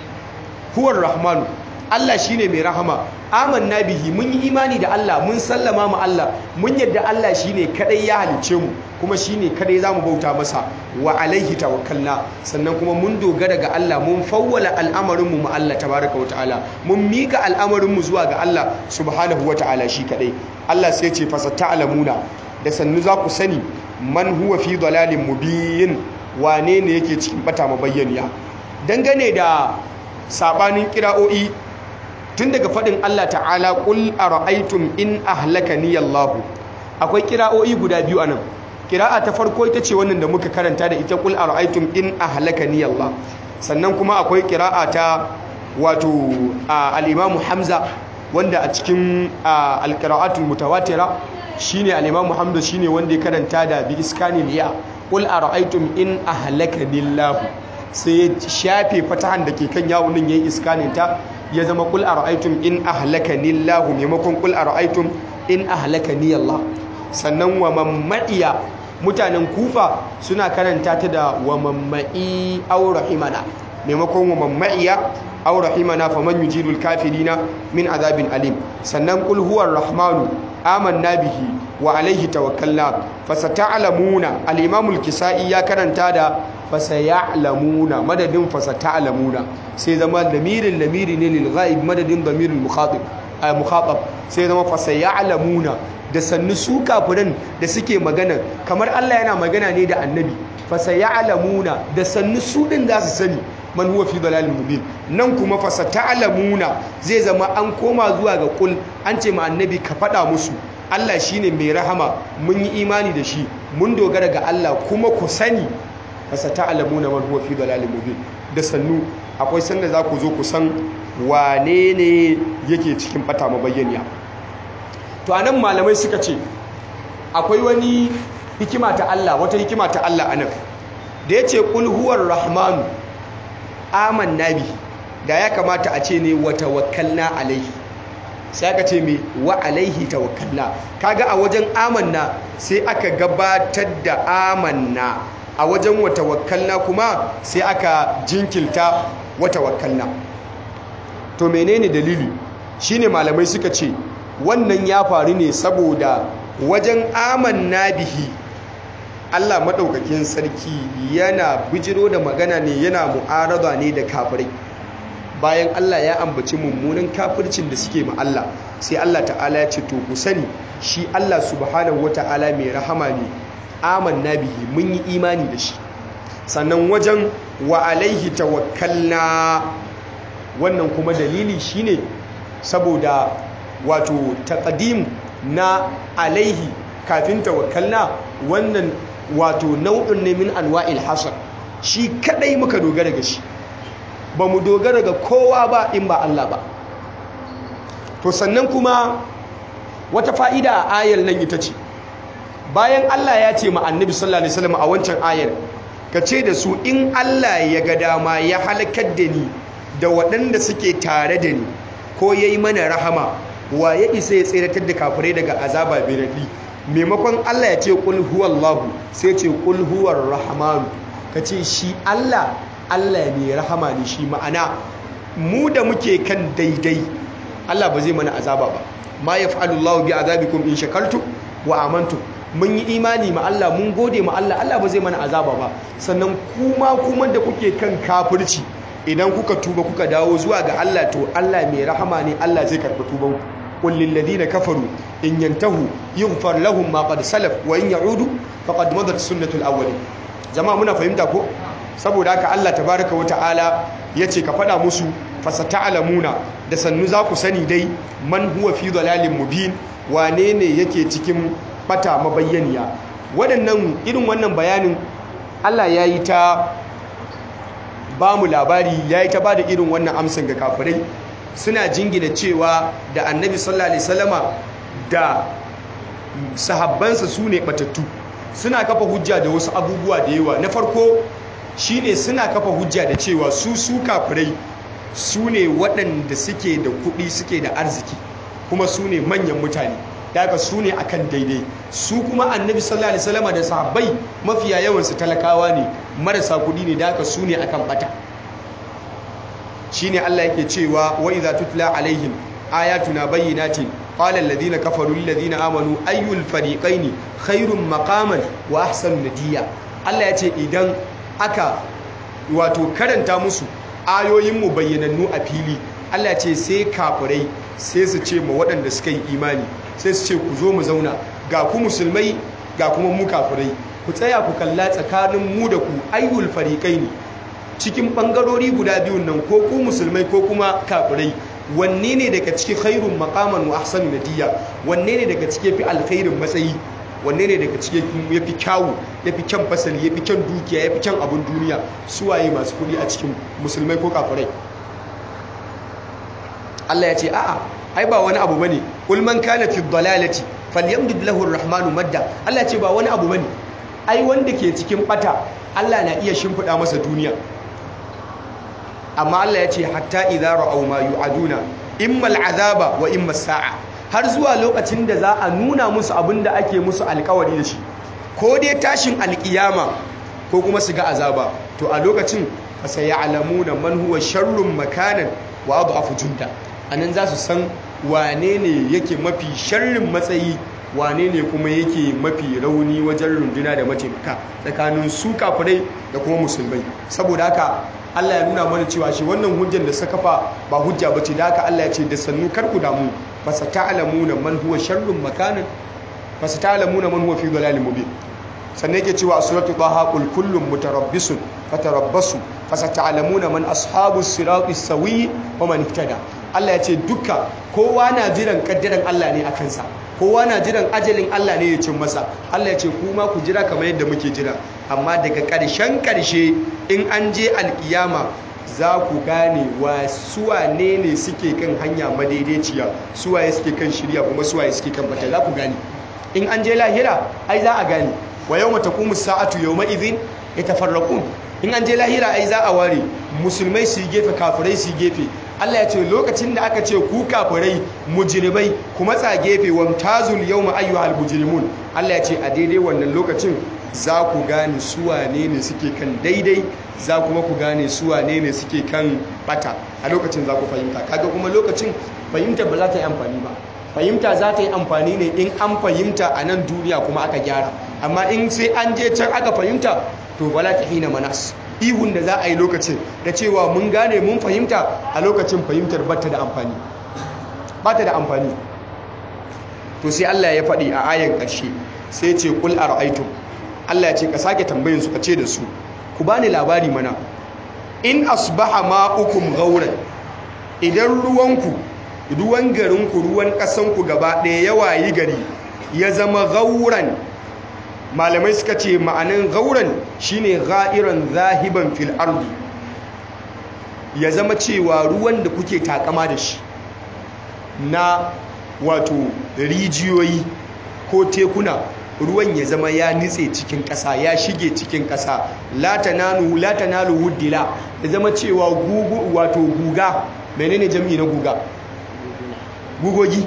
huwar rahmanu Allah shine mai rahama amanna bihi mun yi imani da Allah mun sallama mu Allah mun yadda Allah shine kadai ya halice mu kuma shine kadai zamu bauta masa wa alaihi tawakkalna sannan kuma mun dogara ga Allah mun fawwala al'amarin mu ma Allah tabaraka wa ta'ala mun mika al'amarin mu zuwa ga Allah subhanahu wa ta'ala shi kadai Allah sai ce fa sata'lamuna da sannu za ku sani man huwa fi dalalin mubin wane ne yake cikin bata mabayyaniya dangane da sabanin kira'o'i tun daga faɗin Allah ta'ala ƙul a ra'aitun in ahlaka ni Allahu akwai kira'o'i guda biyu a nan kira'a ta farko ita ce wannan da muka karanta da ita ƙul a ra'aitun in ahlaka ni Allah sannan kuma akwai kira'a ta wato al'imamu hamza wanda a cikin alƙira'atul mutawatira shine al'imamu hamza shine wanda ya karanta da bi iskanil ya ƙul a ra'aitun in ahlaka ni Allahu sai ya shafe fatahan da ke kan yawon nan yayi iskanin ta ya zama kul ara'aytum in ahlakani Allah maimakon kul ara'aytum in ahlakani Allah sannan wa mammadiya mutanen kufa suna karanta ta da wa mammai aw rahimana maimakon wa mammaiya aw rahimana faman yujidul kafirina min azabin alim sannan kul huwar rahmanu amanna bihi wa alaihi tawakkalna fasata'lamuna al-imam al-kisai ya karanta da fasaya'lamuna madadin fasata'lamuna sai zama lamirin lamiri ne lil ghaib madadin damirul mukhatib ay mukhatab sai zama fasaya'lamuna da sannu su kafiran da suke magana kamar Allah yana magana ne da annabi fasaya'lamuna da sannu su din za su sani man huwa fi dalalin mubin nan kuma fasata'lamuna zai zama an koma zuwa ga kul an ce ma annabi ka faɗa musu Allah shine mai rahama mun yi imani da shi mun dogara ga Allah kuma ku sani fasata'lamuna man huwa fi dalalin mubin da sannu akwai sanda za ku zo ku san wane ne yake cikin bata mabayyaniya to anan malamai suka ce akwai wani hikima ta Allah wata hikima ta Allah anan da yace qul huwar rahmanu amanna bi da ya kamata a ce ne wa tawakkalna alaihi sai aka ce mai wa alaihi tawakkalna kaga a wajen amanna sai aka gabatar da amanna a wajen wa tawakkalna kuma sai aka jinkilta wa tawakkalna to menene dalili shine malamai suka ce wannan ya faru ne saboda wajen amanna bihi Allah maɗaukakin sarki yana bijiro da magana ne yana mu'arada ne da kafirai bayan Allah ya ambaci mummunan kafircin da suke ma Allah sai Allah ta'ala ya ce to ku sani shi Allah subhanahu wata'ala mai rahama ne amanna bihi mun yi imani da shi sannan wajen wa alaihi tawakkalna wannan kuma dalili shine saboda wato taqdim na alaihi kafin tawakkalna wannan wato nau'in ne min anwa'il hasar shi kadai muka dogara ga shi ba mu dogara ga kowa ba in ba Allah ba to sannan kuma wata fa'ida a ayar nan ita ce bayan Allah ya ce ma annabi sallallahu alaihi wasallam a wancan ayar ka ce da su in Allah ya ga dama ya halakar da ni da waɗanda suke tare da ni ko yayi mana rahama wa ya isa ya tseratar da kafirai daga azaba biradi maimakon Allah ya ce kul huwallahu sai ce kul huwar rahmanu ka ce shi Allah Allah ne rahama ne shi ma'ana mu da muke kan daidai Allah ba zai mana azaba ba ma yaf'alu Allahu bi azabikum in shakartum wa amantum mun yi imani ma Allah mun gode ma Allah Allah ba zai mana azaba ba sannan kuma kuma da kuke kan kafirci idan kuka tuba kuka dawo zuwa ga Allah to Allah mai rahama ne Allah zai karɓi tubanku قل للذين كفروا إن ينتهوا يغفر لهم ما قد سلف وإن يعودوا فقد مضت سنة الأولين جماعة منا فهمتا ko saboda haka Allah tabaraka wata'ala yace ka fada musu fasata'lamuna da sannu za ku sani dai man huwa fi dalalin mubin wane ne yake cikin bata mabayyaniya waɗannan irin wannan bayanin Allah ya yi ta ba mu labari ya yi ta ba da irin wannan amsan ga kafirai suna jingina cewa da annabi sallallahu alaihi wasallama da sahabbansa su ne batattu suna kafa hujja da wasu abubuwa da yawa na farko shine suna kafa hujja da cewa su su kafirai su ne waɗanda suke da kuɗi suke da arziki kuma su ne manyan mutane daga su ne akan daidai su kuma annabi sallallahu alaihi wasallam da sahabbai mafiya yawansu talakawa ne marasa kuɗi ne daga su ne akan bata shine Allah yake cewa wa idza tutla alaihim ayatuna bayyinatin qala alladhina kafaru lil ladina amanu ayyul fariqaini khairum maqaman wa ahsanu nadiya Allah yace idan aka wato karanta musu ayoyin mu bayyanannu a fili Allah ce sai kafirai sai su ce ma waɗanda suka yi imani sai su ce ku zo mu zauna ga ku musulmai ga kuma mu kafirai ku tsaya ku kalla tsakanin mu da ku ayyul fariqaini cikin bangarori guda biyun nan ko ku musulmai ko kuma kafirai wanne ne daga cikin khairun maqaman wa ahsanu nadiya wanne ne daga cikin fi alkhairin matsayi wanne ne daga cikin yafi kyawu yafi kyan fasali yafi kyan dukiya yafi kyan abun duniya suwaye masu kudi a cikin musulmai ko kafirai Allah ya ce a'a ai ba wani abu bane kul man kana fi dhalalati falyamdud lahu arrahmanu madda Allah ya ce ba wani abu bane ai wanda ke cikin bata Allah na iya shimfida masa duniya amma Allah ya ce hatta idza ra'aw ma yu'aduna imma al'azaba wa imma sa'a har zuwa lokacin da za a nuna musu abinda ake musu alkawari da shi ko dai tashin alkiyama ko kuma su ga azaba to a lokacin fa sayalamuna man huwa sharrun makanan wa adhafu junda anan za su san wane ne yake mafi sharrin matsayi wane ne kuma yake mafi rauni wajen runduna da mataimaka tsakanin su kafirai da kuma musulmai saboda haka Allah ya nuna mana cewa shi wannan hujjar da suka kafa ba hujja bace da haka Allah ya ce da sannu kar ku damu fasata'lamuna man huwa sharrun makanan fasata'lamuna man huwa fi dhalalin mubin sannan yake cewa suratu taha qul kullum mutarabbisun fatarabbasu fasata'lamuna man ashabus siratis sawi wa man ihtada Allah ya ce duka kowa na jiran kaddaran Allah ne a kansa kowa na jiran ajalin Allah ne ya cin masa Allah ya ce kuma ku jira kamar yadda muke jira amma daga ƙarshen ƙarshe in an je alkiyama za ku gane wa suwane ne suke kan hanya madaidaiciya suwaye suke kan shirya kuma suwaye suke kan bata za ku gane in an je lahira ai za a gane wa yau mata kuma sa'atu yau ma'izin ya tafarraƙun in an je lahira ai za a ware musulmai su yi gefe kafirai su yi gefe Allah ya ce lokacin da aka ce ku kafirai mujrimai kuma tsa gefe wamtazul yawma ayyuhal mujrimun Allah ya ce a daidai wannan lokacin za ku gane su wane ne suke kan daidai za kuma ku gane su wane ne suke kan bata a lokacin za ku fahimta kaga kuma lokacin fahimta ba za ta yi amfani ba fahimta za ta yi amfani ne in an fahimta a nan duniya kuma aka gyara amma in sai an je can aka fahimta to bala ta hina manas ihun da za a yi lokacin da cewa mun gane mun fahimta a lokacin fahimtar bata da amfani bata da amfani to sai Allah ya faɗi a ayan ƙarshe sai ce kul ara'aytum Allah ya ce ka sake tambayin su ka ce da su ku bani labari mana in asbaha ma'ukum ghauran idan ruwanku ruwan garinku ruwan ƙasanku gaba ɗaya ya wayi gari ya zama gauran malamai suka ce ma'anin gauran shine ga'iran zahiban fil ardi ya zama cewa ruwan da kuke takama da shi na wato rijiyoyi ko tekuna ruwan ya zama ya nitse cikin ƙasa ya shige cikin ƙasa latanalu latanalu wuddila ya zama cewa gugu wato guga menene jami'i na guga gugogi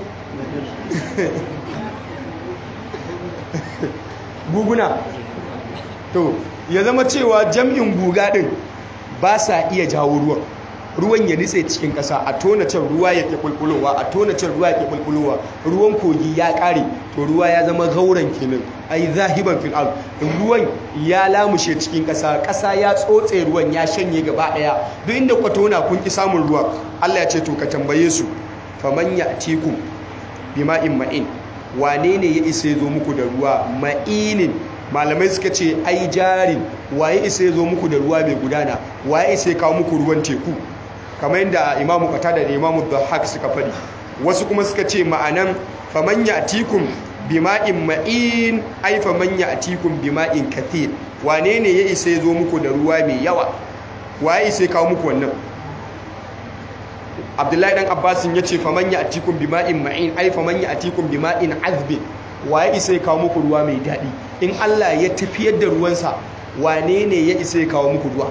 guguna to ya zama cewa jam'in guga din ba sa iya jawo ruwan ruwan ya nitse cikin ƙasa a tona can ruwa ya ke bulbulowa a tona can ruwa ya ke bulbulowa ruwan kogi ya ƙare to ruwa ya zama gauran kenan ai zahiban fil ard ruwan ya lamushe cikin ƙasa ƙasa ya tsotse ruwan ya shanye gaba ɗaya duk inda ku tona kun ki samun ruwa Allah ya ce to ka tambaye su faman ya'tikum bima'in ma'in wane ne ya isa zo muku da ruwa ma'inin malamai suka ce ai jarin waye isa zo muku da ruwa mai gudana waye isa kawo muku ruwan teku kamar yadda imamu qatada da imamu dhahak suka fadi wasu kuma suka ce ma'anan faman ya'tikum bima'in ma'in ai faman ya'tikum bima'in kathir wane ne ya isa zo muku da ruwa mai yawa waye isa kawo muku wannan abdullahi dan abbasin ya ce faman ya atikun bima'in ma'in ai faman ya atikun bima'in azbin wa ya isa ya kawo muku ruwa mai daɗi in Allah ya tafiyar da ruwansa wane ne ya isa ya kawo muku ruwa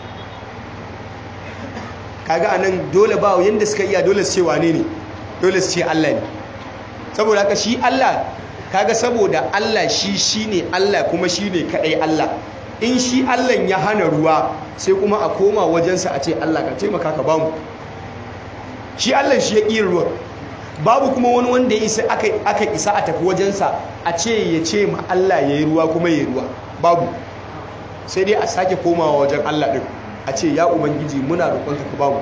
kaga anan dole ba yanda suka iya dole su ce wane ne dole su ce Allah ne saboda haka shi Allah kaga saboda Allah shi shine Allah kuma shine kadai Allah in shi Allah ya hana ruwa sai kuma a koma wajensa a ce Allah ka taimaka ka bamu shi Allah shi ya ƙi ruwa babu kuma wani wanda ya isa aka isa a tafi wajensa a ce ya ce ma Allah ya yi ruwa kuma ya yi ruwa babu sai dai a sake komawa wajen Allah ɗin a ce ya ubangiji muna roƙonka ka bamu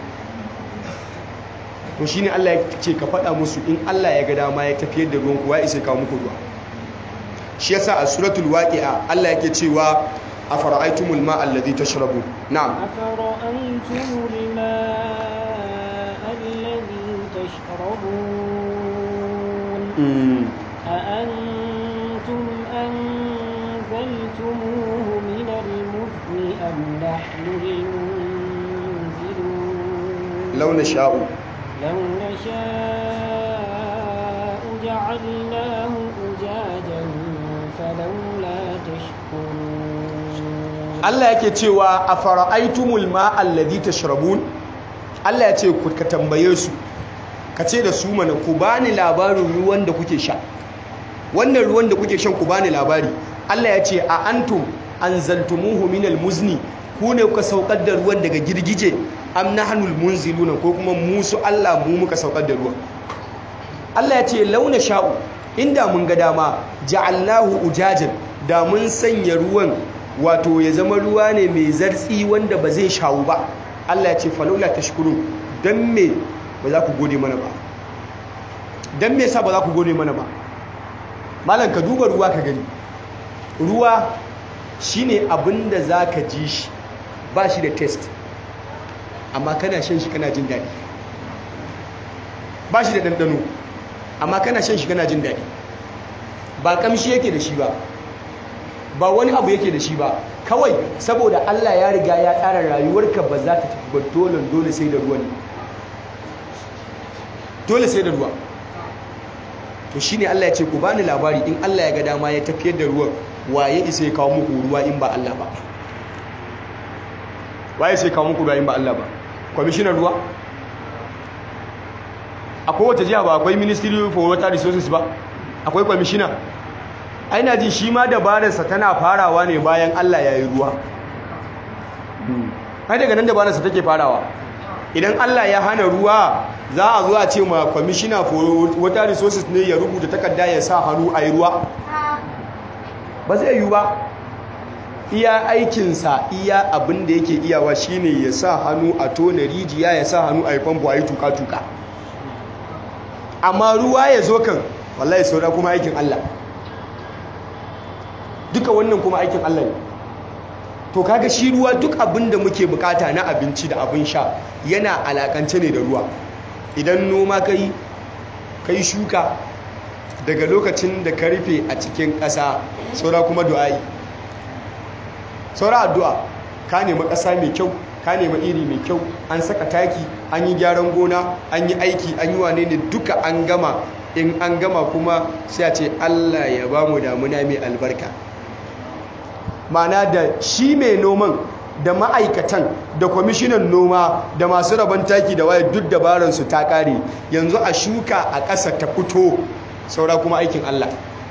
to shine Allah ya ce ka faɗa musu in Allah ya ga dama ya tafiyar da ruwan kuwa isa kawo muku ruwa shi yasa a suratul waqi'a Allah yake cewa afara'aytumul ma'a alladhi tashrabu na'am afara'aytumul ma'a alladhi tashrabun أأنتم أنزلتموه من المزن أم نحن المنزلون لو نشاء لو نشاء جعلناه أجاجا فلولا تشكرون Allah yake cewa a fara'aitumul ma'al ladhi tashrabun Allah ya ce ku ka tambaye su ka ce da su mana ku bani labarin ruwan da kuke sha wannan ruwan da kuke shan ku bani labari Allah ya ce a antum anzaltumuhu minal muzni ku ne kuka saukar da ruwan daga girgije am nahnul munziluna ko kuma musu Allah mu muka saukar da ruwan Allah ya ce launa sha'u inda mun ga dama ja'alnahu ujajan da mun sanya ruwan wato ya zama ruwa ne mai zartsi wanda ba zai shawu ba Allah ya ce falaula tashkurun dan me ba za ku gode mana ba dan me yasa ba za ku gode mana ba malam ka duba ruwa ka gani ruwa shine abinda zaka ji shi ba shi da test amma kana shan shi kana jin daɗi ba shi da ɗanɗano amma kana shan shi kana jin daɗi ba kamshi yake da shi ba ba wani abu yake da shi ba kawai saboda Allah ya riga ya tsara rayuwarka ba za ta tafi ba dole dole sai da ruwa ne dole sai da ruwa to shine Allah ya ce ku bani labari in Allah ya ga dama ya tafiyar da ruwan waye isa ya kawo muku ruwa in ba Allah ba waye sai kawo muku ruwa in ba Allah ba kwamishinan ruwa akwai wata jiha ba akwai ministry for water resources ba akwai kwamishina aina jin shi ma dabararsa tana farawa ne bayan Allah ya yi ruwa ai daga nan dabararsa take farawa idan Allah ya hana ruwa za a zuwa ce ma kwamishina for water resources ne ya rubuta takarda ya sa hannu a yi ruwa ba zai yi ba iya aikinsa iya abin da yake iyawa shine ya sa hannu a tona rijiya ya sa hannu a yi famfo a yi tuka-tuka amma ruwa ya zo kan wallahi saura kuma aikin Allah duka wannan kuma aikin Allah ne to kaga shi ruwa duk abin da muke bukata na abinci da abin sha yana alakance ne da ruwa idan noma kai kai shuka daga lokacin da ka rufe a cikin ƙasa saura kuma du'a'i saura addu'a ka nemi ƙasa mai kyau ka nemi iri mai kyau an saka taki an yi gyaran gona an yi aiki an yi wane ne duka an gama in an gama kuma sai a ce Allah ya ba mu damuna mai albarka mana da shi mai noman da ma'aikatan da kwamishinan noma da masu rabon taki da waye duk dabaransu ta ƙare yanzu a shuka a ƙasa ta fito saura kuma aikin Allah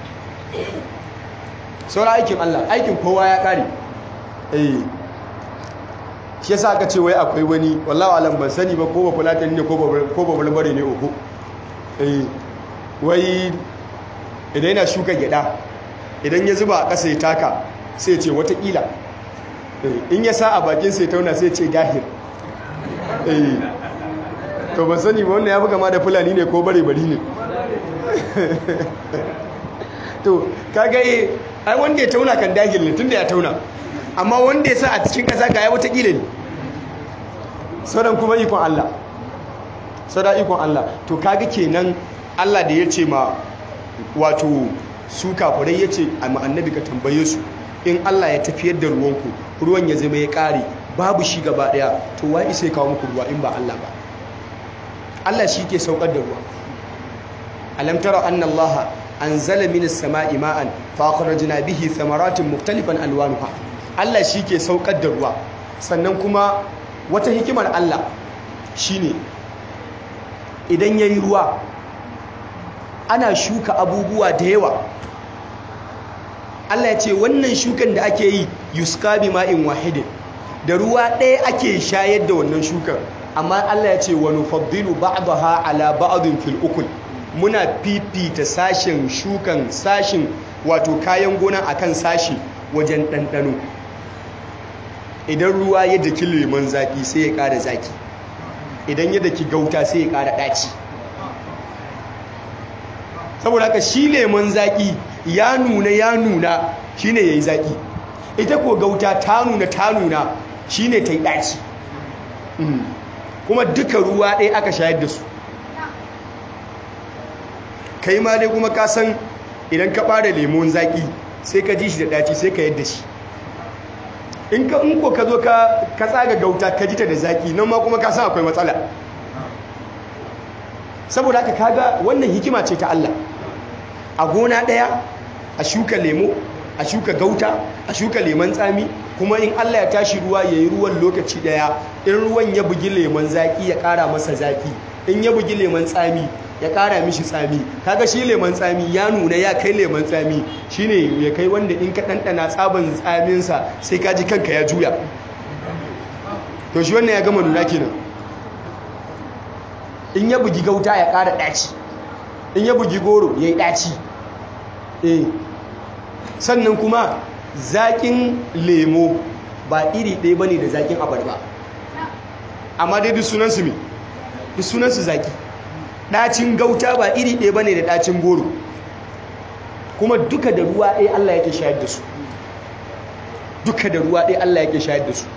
saura aikin Allah aikin kowa ya ƙare eh shi yasa aka ce wai akwai wani wallahi alam ban sani ba ko ba fulatani ne ko ba barbare ne uku eh wai idan yana shuka gyada idan ya zuba a ƙasa ya taka sai ce watakila in ya sa a bakin sai tauna sai ce dahir eh to ban sani ba wannan ya fi kama da fulani ne ko bare bari ne to kaga eh ai wanda ya tauna kan dahil ne tunda ya tauna amma wanda ya sa a cikin ƙasa ga ya watakila ne sauran kuma ikon Allah sauran ikon Allah to kaga kenan Allah da ya ce ma wato su kafirai ya ce a annabi ka tambaye su in Allah ya tafiyar da ruwanku ruwan ya zama ya ƙare babu shi gaba ɗaya to wa isa ya kawo muku ruwa in ba Allah ba Allah shi ke saukar da ruwa alam tara anna Allah anzala minas sama'i ma'an fa akhrajna bihi thamaratin mukhtalifan alwanuha Allah shi ke saukar da ruwa sannan kuma wata hikimar Allah shine idan yayi ruwa ana shuka abubuwa da yawa Allah ya ce wannan shukan da ake yi yuska bi ma'in wahidin da ruwa ɗaya ake shayar da wannan shukan amma Allah ya ce wa nufaddilu ba'daha ala ba'din fil ukul muna fifita sashen shukan sashin wato kayan gona akan sashi wajen ɗanɗano idan ruwa ya daki lemon zaƙi sai ya ƙara zaƙi idan ya daki gauta sai ya ƙara ɗaci saboda haka shi lemon zaƙi ya nuna ya nuna shine yayi zaƙi ita ko gauta ta nuna ta nuna shine ta yi ɗaci kuma duka ruwa ɗaya aka shayar da su kai ma dai kuma ka san idan ka ɓara lemon zaƙi sai ka ji shi da ɗaci sai ka yadda shi in ka in ko ka zo ka tsaga gauta ka ji ta da zaƙi nan ma kuma ka san akwai matsala saboda haka kaga wannan hikima ce ta Allah a gona ɗaya a shuka lemo a shuka gauta a shuka lemon tsami kuma in Allah ya tashi ruwa ya yi ruwan lokaci ɗaya in ruwan ya bugi lemon zaƙi ya ƙara masa zaƙi in ya bugi lemon tsami ya ƙara mishi tsami kaga shi lemon tsami ya nuna ya kai lemon tsami shine ya kai wanda in ka ɗanɗana tsaban tsaminsa sai ka ji kanka ya juya to shi wannan ya gama nuna kenan in ya bugi gauta ya ƙara ɗaci in ya bugi goro ya yi ɗaci eh sannan kuma zaƙin lemo ba iri ɗaya ba ne da zaƙin abarba amma dai duk sunansu me duk sunansu zaƙi ɗacin gauta ba iri ɗaya ba ne da ɗacin goro kuma duka da ruwa ɗaya Allah yake shayar da su duka da ruwa ɗaya Allah yake shayar da su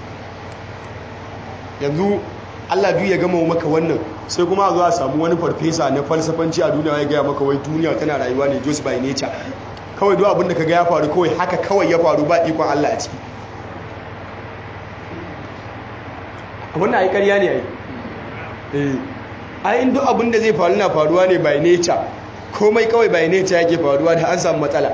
yanzu Allah duk ya gama maka wannan sai kuma a zo a samu wani farfesa na falsafanci a duniya ya gaya maka wai duniya tana rayuwa ne just by nature kawai duk abinda ka ga ya faru kawai haka kawai ya faru ba ikon Allah a ciki abinda ai ƙarya ne ai eh ai in duk abinda zai faru na faruwa ne by nature komai kawai by nature yake faruwa da an samu matsala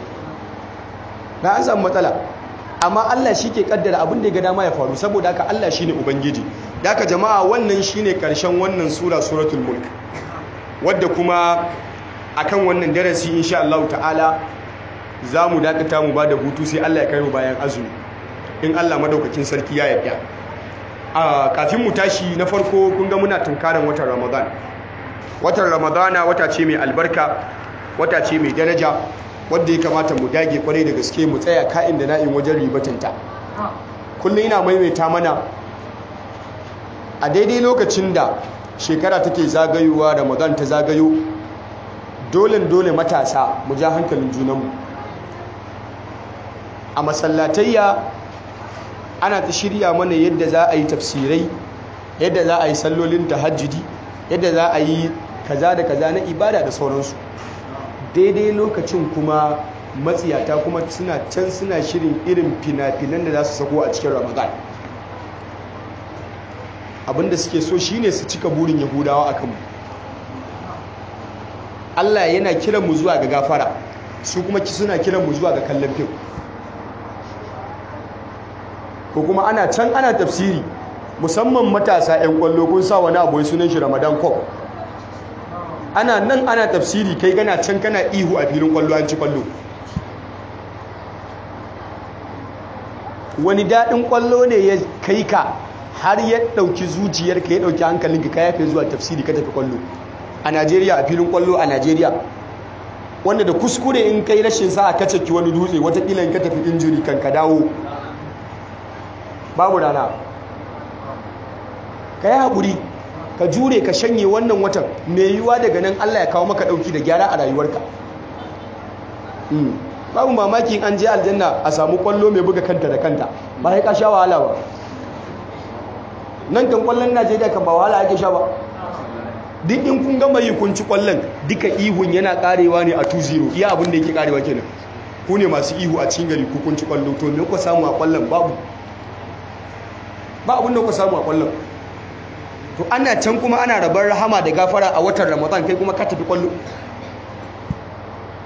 da an samu matsala amma Allah shi ke kaddara abin da ya ga dama ya faru saboda haka Allah shine ubangiji da haka jama'a wannan shine karshen wannan sura suratul mulk wadda kuma akan wannan darasi insha Allah ta'ala za mu dakata mu bada hutu sai Allah ya kai mu bayan azumi in Allah madaukakin sarki ya yarda a kafin mu tashi na farko kun ga muna tunkaran watan Ramadan watan Ramadana wata ce mai albarka wata ce mai daraja wadda ya kamata mu dage kwarai da gaske mu tsaya ka'in da na'in wajen ribatinta kullum ina maimaita mana a daidai lokacin da shekara take zagayowa ramadan ta zagayo dole dole matasa mu ja hankalin junanmu a masallatayya ana ta shirya mana yadda za a yi tafsirai yadda za a yi sallolin tahajjudi yadda za a yi kaza da kaza na ibada da sauransu daidai lokacin kuma matsiyata kuma suna can suna shirin irin fina-finan da za su sako a cikin ramadan abinda suke so shine su cika burin yahudawa a kanmu allah yana kiran mu zuwa ga gafara su kuma suna kiran mu zuwa ga kallon fim ko kuma ana can ana tafsiri musamman matasa 'yan kwallo kun sa wani abu sunan shi ramadan cup ana nan ana tafsiri kai gana can kana ihu a filin kwallo an ci kwallo wani daɗin kwallo ne ya kai ka har ya ɗauki zuciyarka ya ɗauki hankalinka ka yafe zuwa tafsiri ka tafi kwallo a najeriya a filin kwallo a najeriya wanda da kuskure in kai rashin sa ka caki wani dutse watakila in ka tafi injuri kan ka dawo babu rana ka yi haƙuri ka jure ka shanye wannan watan mai yiwuwa daga nan Allah ya kawo maka ɗauki da gyara a rayuwarka babu mamaki an je aljanna a samu kwallo mai buga kanta da kanta ba ya ka sha wahala ba nan kan kwallon najeriya kan ba wahala ake sha ba duk in kun gama yi kun ci kwallon duka ihun yana karewa ne a 2-0 iya abin da yake karewa kenan ku ne masu ihu a cikin gari ku kun ci kwallo to me ku samu a kwallon babu ba abin da ku samu a kwallon to ana can kuma ana rabar rahama da gafara a watan ramadan kai kuma ka tafi kwallo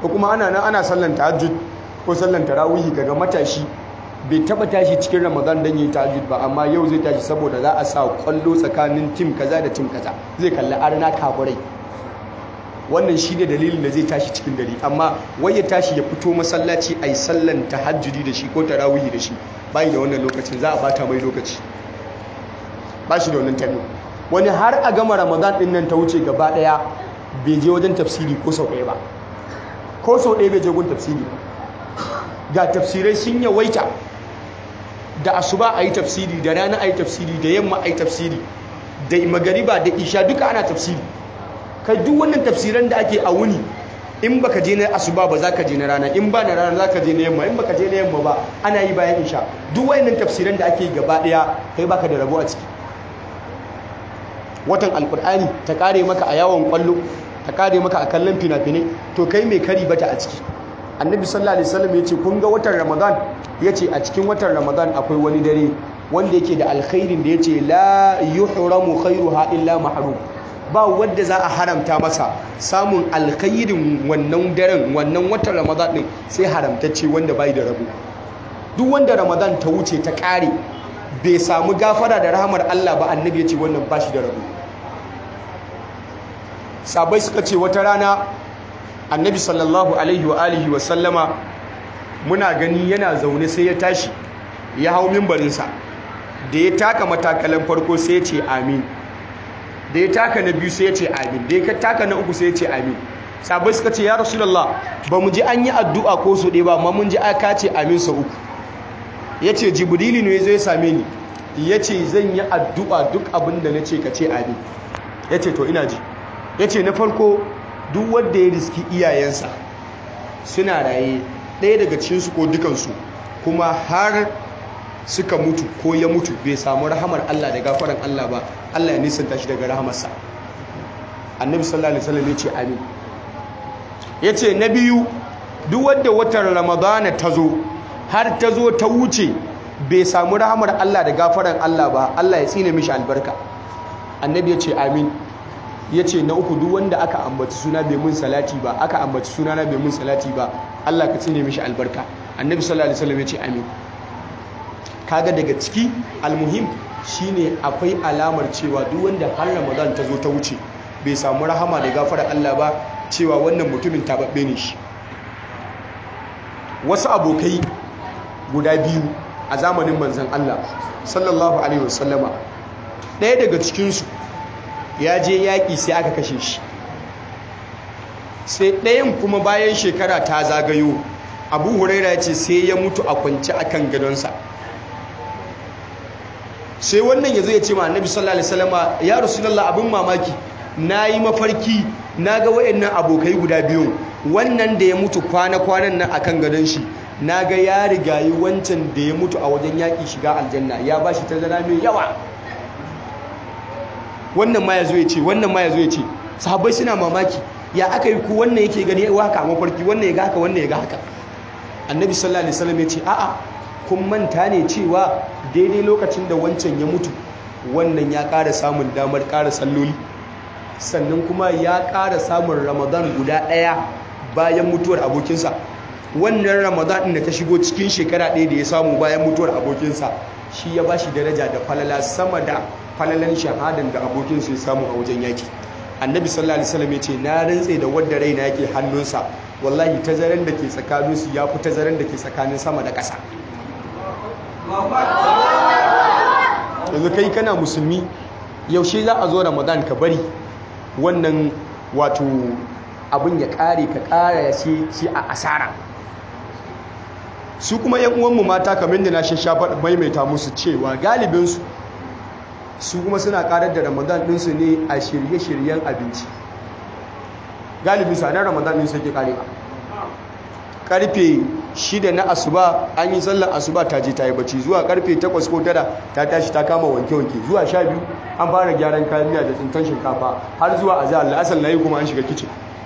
ko kuma ana nan ana sallan tahajjud ko sallan tarawihi kaga matashi bai taba tashi cikin ramadan dan yi tahajjud ba amma yau zai tashi saboda za a sa kwallo tsakanin tim kaza da tim kaza zai kalli arna kaburai wannan shi ne dalilin da zai tashi cikin dare amma wai ya tashi ya fito masallaci a yi sallan tahajjudi da shi ko tarawihi da shi bayi da wannan lokacin za a bata mai lokaci ba shi da wannan tabi wani har a gama ramadan din nan ta wuce gaba daya bai je wajen tafsiri ko sau ɗaya ba ko sau ɗaya bai je gun tafsiri ga tafsirai sun yawaita da asuba a yi tafsiri da rana a yi tafsiri da yamma a yi tafsiri da magariba da isha duka ana tafsiri kai duk wannan tafsiran da ake a wuni in baka je na asuba ba za ka je na rana in ba na rana za ka je na yamma in baka je na yamma ba ana yi bayan isha duk wayannan tafsiran da ake gaba daya kai baka da rabo a ciki watan alkur'ani ta kare maka a yawon kwallo ta kare maka a kallon fina-finai to kai mai kari bata a ciki annabi sallallahu alaihi wasallam yace kun ga watan ramadan yace a cikin watan ramadan akwai wani dare wanda yake da alkhairin da yace la yuhramu khairuha illa mahrum ba wanda za a haramta masa samun alkhairin wannan daren wannan watan ramadan din sai haramtacce wanda bai da rabo duk wanda ramadan ta wuce ta kare bai samu gafara da rahamar Allah ba annabi ya ce wannan bashi da rabo sabai suka ce wata rana annabi sallallahu alaihi wa alihi wa sallama muna gani yana zaune sai ya tashi ya hau mimbarinsa da ya taka matakalan farko sai ya ce amin da ya taka na biyu sai ya ce amin da ya taka na uku sai ya ce amin sabai suka ce ya rasulullah ba mu ji an yi addu'a ko su ɗaya ba amma mun ji aka ce amin sa uku ya ce jibrili ne zai same ni ya ce zan yi addu'a duk abin da na ce ka ce amin ya ce to ina ji ya ce na farko duk wadda ya riski iyayensa suna raye ɗaya daga cikinsu ko dukansu kuma har suka mutu ko ya mutu bai samu rahamar Allah da gafaran Allah ba Allah ya nisanta shi daga rahamarsa annabi sallallahu alaihi wasallam ya ce amin ya ce na biyu duk wadda watan ramadana ta zo har ta zo ta wuce bai samu rahamar Allah da gafaran Allah ba Allah ya tsine mishi albarka annabi ya ce amin ya ce na uku duk wanda aka ambaci suna bai mun salati ba aka ambaci suna na bai mun salati ba Allah ka tsine mishi albarka annabi sallallahu alaihi wasallam ya ce amin kaga daga ciki almuhim shine akwai alamar cewa duk wanda har Ramadan ta zo ta wuce bai samu rahama da gafarar Allah ba cewa wannan mutumin tababbe ne shi wasu abokai guda biyu a zamanin manzan Allah sallallahu alaihi wasallama ɗaya daga cikinsu ya je yaƙi sai aka kashe shi sai ɗayan kuma bayan shekara ta zagayo abu huraira ya ce sai ya mutu a kwanci a kan gadonsa sai wannan ya zo ya ce ma annabi sallallahu alaihi wasallama ya rasulallah abin mamaki na yi mafarki na ga wa'annan abokai guda biyun wannan da ya mutu kwana-kwanan nan akan gadon shi na ga ya rigayi wancan da ya mutu a wajen yaƙi shiga aljanna ya ba shi tazara mai yawa wannan ma ya zo ya ce wannan ma ya zo ya ce sahabbai suna mamaki ya aka yi ku wannan yake gani ya haka a mafarki wannan ya ga haka wannan ya ga haka annabi sallallahu alaihi wasallam ya ce a'a kun manta ne cewa daidai lokacin da wancan ya mutu wannan ya ƙara samun damar ƙara salloli sannan kuma ya ƙara samun ramadan guda ɗaya bayan mutuwar abokinsa wannan ramadan ɗin da ta shigo cikin shekara ɗaya da ya samu bayan mutuwar abokinsa shi ya ba shi daraja da falala sama da falalan shahadan da abokinsa ya samu a wajen yaki annabi sallallahu alaihi wasallam ya ce na rantse da wadda raina yake hannunsa wallahi tazaran da ke tsakaninsu ya fi tazaran da ke tsakanin sama da ƙasa yanzu kai kana musulmi yaushe za a zo ramadan ka bari wannan wato abin ya kare ka kara shi a asara su kuma yan uwanmu mata kamar da na shashafa maimaita musu cewa galibinsu su kuma suna karar da ramadan ɗinsu ne a shirye-shiryen abinci galibinsu a nan ramadan ɗinsu yake kare ba karfe shida na asuba an yi sallar asuba ta je ta yi bacci zuwa karfe takwas ko tara ta tashi ta kama wanke-wanke zuwa sha biyu an fara gyaran kayan miya da tsintan shinkafa har zuwa a zahar la'asar na yi kuma an shiga kicin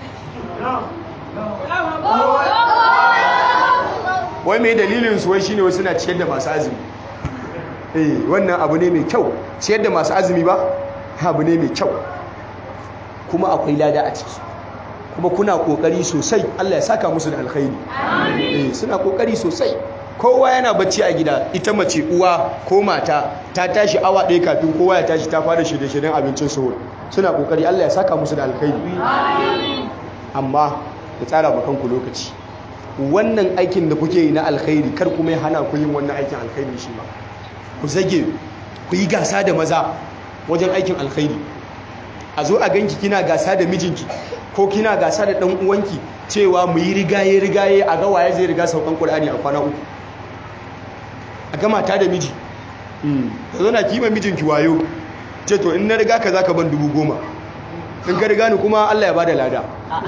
wai mai dalilin su wai shine wasu na ciyar da masu azumi eh wannan abu ne mai kyau ciyar da masu azumi ba abu ne mai kyau kuma akwai lada a ciki kuma kuna kokari sosai Allah ya saka musu da alkhairi eh suna kokari sosai kowa yana bacci a gida ita mace uwa ko mata ta tashi awa ɗaya kafin kowa ya tashi ta fara shirye-shiryen abincin sahur suna kokari Allah ya saka musu da alkhairi amma ku tsara ma kanku lokaci wannan aikin da kuke yi na alkhairi kar kuma ya hana ku yin wannan aikin alkhairi shi ma ku zage ku yi gasa da maza wajen aikin alkhairi a zo a ganki kina gasa da mijinki ko kina gasa da dan uwanki cewa mu yi rigaye rigaye a ga waye zai riga saukan Qur'ani a kwana uku a ga mata da miji ka zo na kima mijinki wayo ce to in na riga ka zaka ban dubu goma in ka riga ni kuma Allah ya bada lada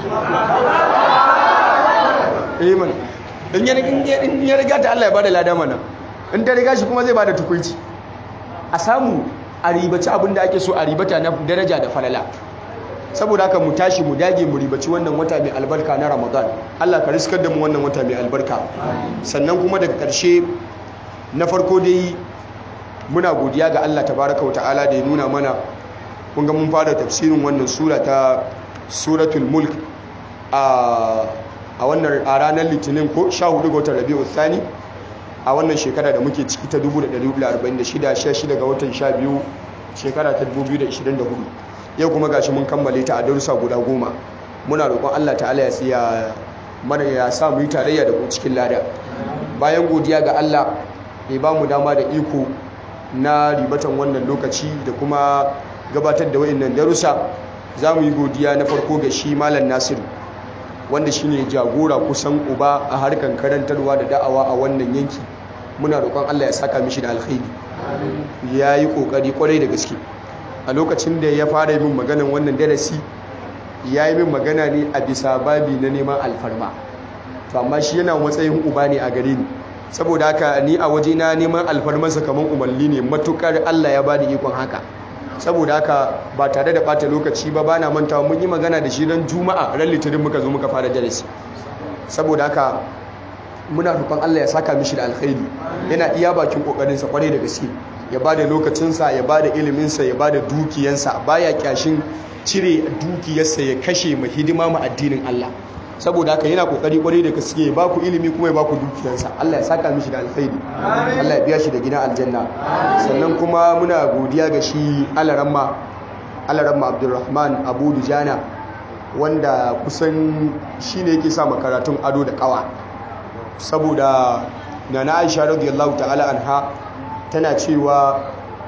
eh man in ya riga ta Allah ya bada lada mana in ta riga shi kuma zai bada tukuici a samu a ribaci abin da ake so a ribata na daraja da falala saboda haka mu tashi mu dage mu ribaci wannan wata mai albarka na ramadan allah ka riskar da mu wannan wata mai albarka sannan kuma daga ƙarshe na farko dai muna godiya ga allah tabaraka wa ta'ala da ya nuna mana kun ga mun fara tafsirin wannan sura ta suratul mulk a wannan a ranar litinin ko 14 ga watan rabi'u thani a wannan shekara da muke ciki ta 1446 16 ga watan 12 shekara ta 2024 yau kuma gashi mun kammale ta a darussa guda goma muna roƙon Allah ta'ala ya tsaya mana ya sa mu yi tarayya da ku cikin lada bayan godiya ga Allah ya ba mu dama da iko na ribatan wannan lokaci da kuma gabatar da wayannan darussa za mu yi godiya na farko ga shi malam Nasiru wanda shine jagora kusan uba a harkan karantarwa da da'awa a wannan yanki muna roƙon Allah ya saka mishi da alkhairi ya yi ƙoƙari ƙwarai da gaske a lokacin da ya fara yi min maganan wannan darasi ya yi min magana ne a bisa babi na neman alfarma to amma shi yana matsayin uba ne a gare ni saboda haka ni a waje na neman alfarmarsa kamar umarni ne matukar Allah ya bani ikon haka saboda haka ba tare da bata lokaci ba bana mantawa mun yi magana da shi ran juma'a ran litinin muka zo muka fara darasi saboda haka muna roƙon Allah ya saka mishi da alkhairi yana iya bakin kokarinsa kwarai da gaske ya bada lokacinsa ya bada iliminsa ya bada dukiyansa baya kyashin cire dukiyarsa ya kashe ma hidima ma addinin Allah saboda haka yana kokari kwarai da gaske ya baku ilimi kuma ya baku dukiyarsa Allah ya saka mishi da alkhairi Allah ya biya shi da gidan aljanna sannan kuma muna godiya ga shi alaramma alaramma Abdulrahman Abu Dujana wanda kusan shine yake sa makaratun ado da kawa saboda nana Aisha radiyallahu ta'ala anha tana cewa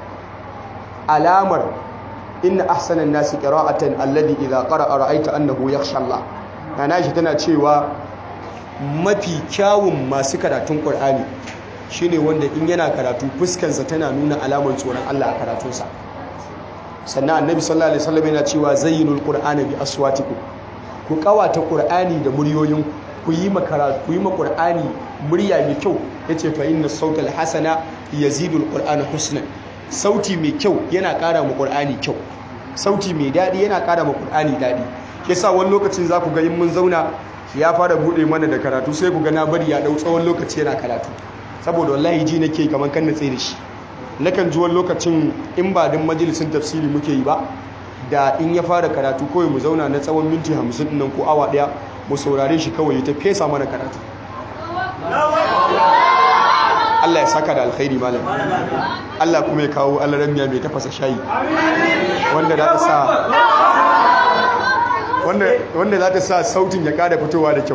alamar inna ahsanan nasi qira'atan alladhi idha qara'a ra'aita annahu yakhsha Allah nana Aisha tana cewa mafi kyawun masu karatun Qur'ani shine wanda in yana karatu fuskansa tana nuna alamar tsoron Allah a karatunsa sannan annabi sallallahu alaihi wasallam yana cewa zayyinul qur'ana bi aswatikum ku kawata qur'ani da muryoyin ku yi makara ku yi ma qur'ani murya mai kyau yace fa inna sautal hasana yazidul qur'ana husnan sauti mai kyau yana ƙara ma qur'ani kyau sauti mai dadi yana ƙara ma qur'ani dadi yasa wani lokacin za ku ga in mun zauna ya fara bude mana da karatu sai ku ga na bari ya dau tsawon lokaci yana karatu saboda wallahi ji nake kaman kan na tsaye da shi nakan ji wani lokacin in ba din majalisin tafsiri muke yi ba da in ya fara karatu kawai mu zauna na tsawon minti hamsin nan ko awa daya mu saurare shi kawai ya ta fesa mana karatu Allah ya saka da alkhairi malam Allah kuma ya kawo alaramiya mai tafasa shayi wanda za ta sa wanda za ta sa sautin ya kada fitowa da kyau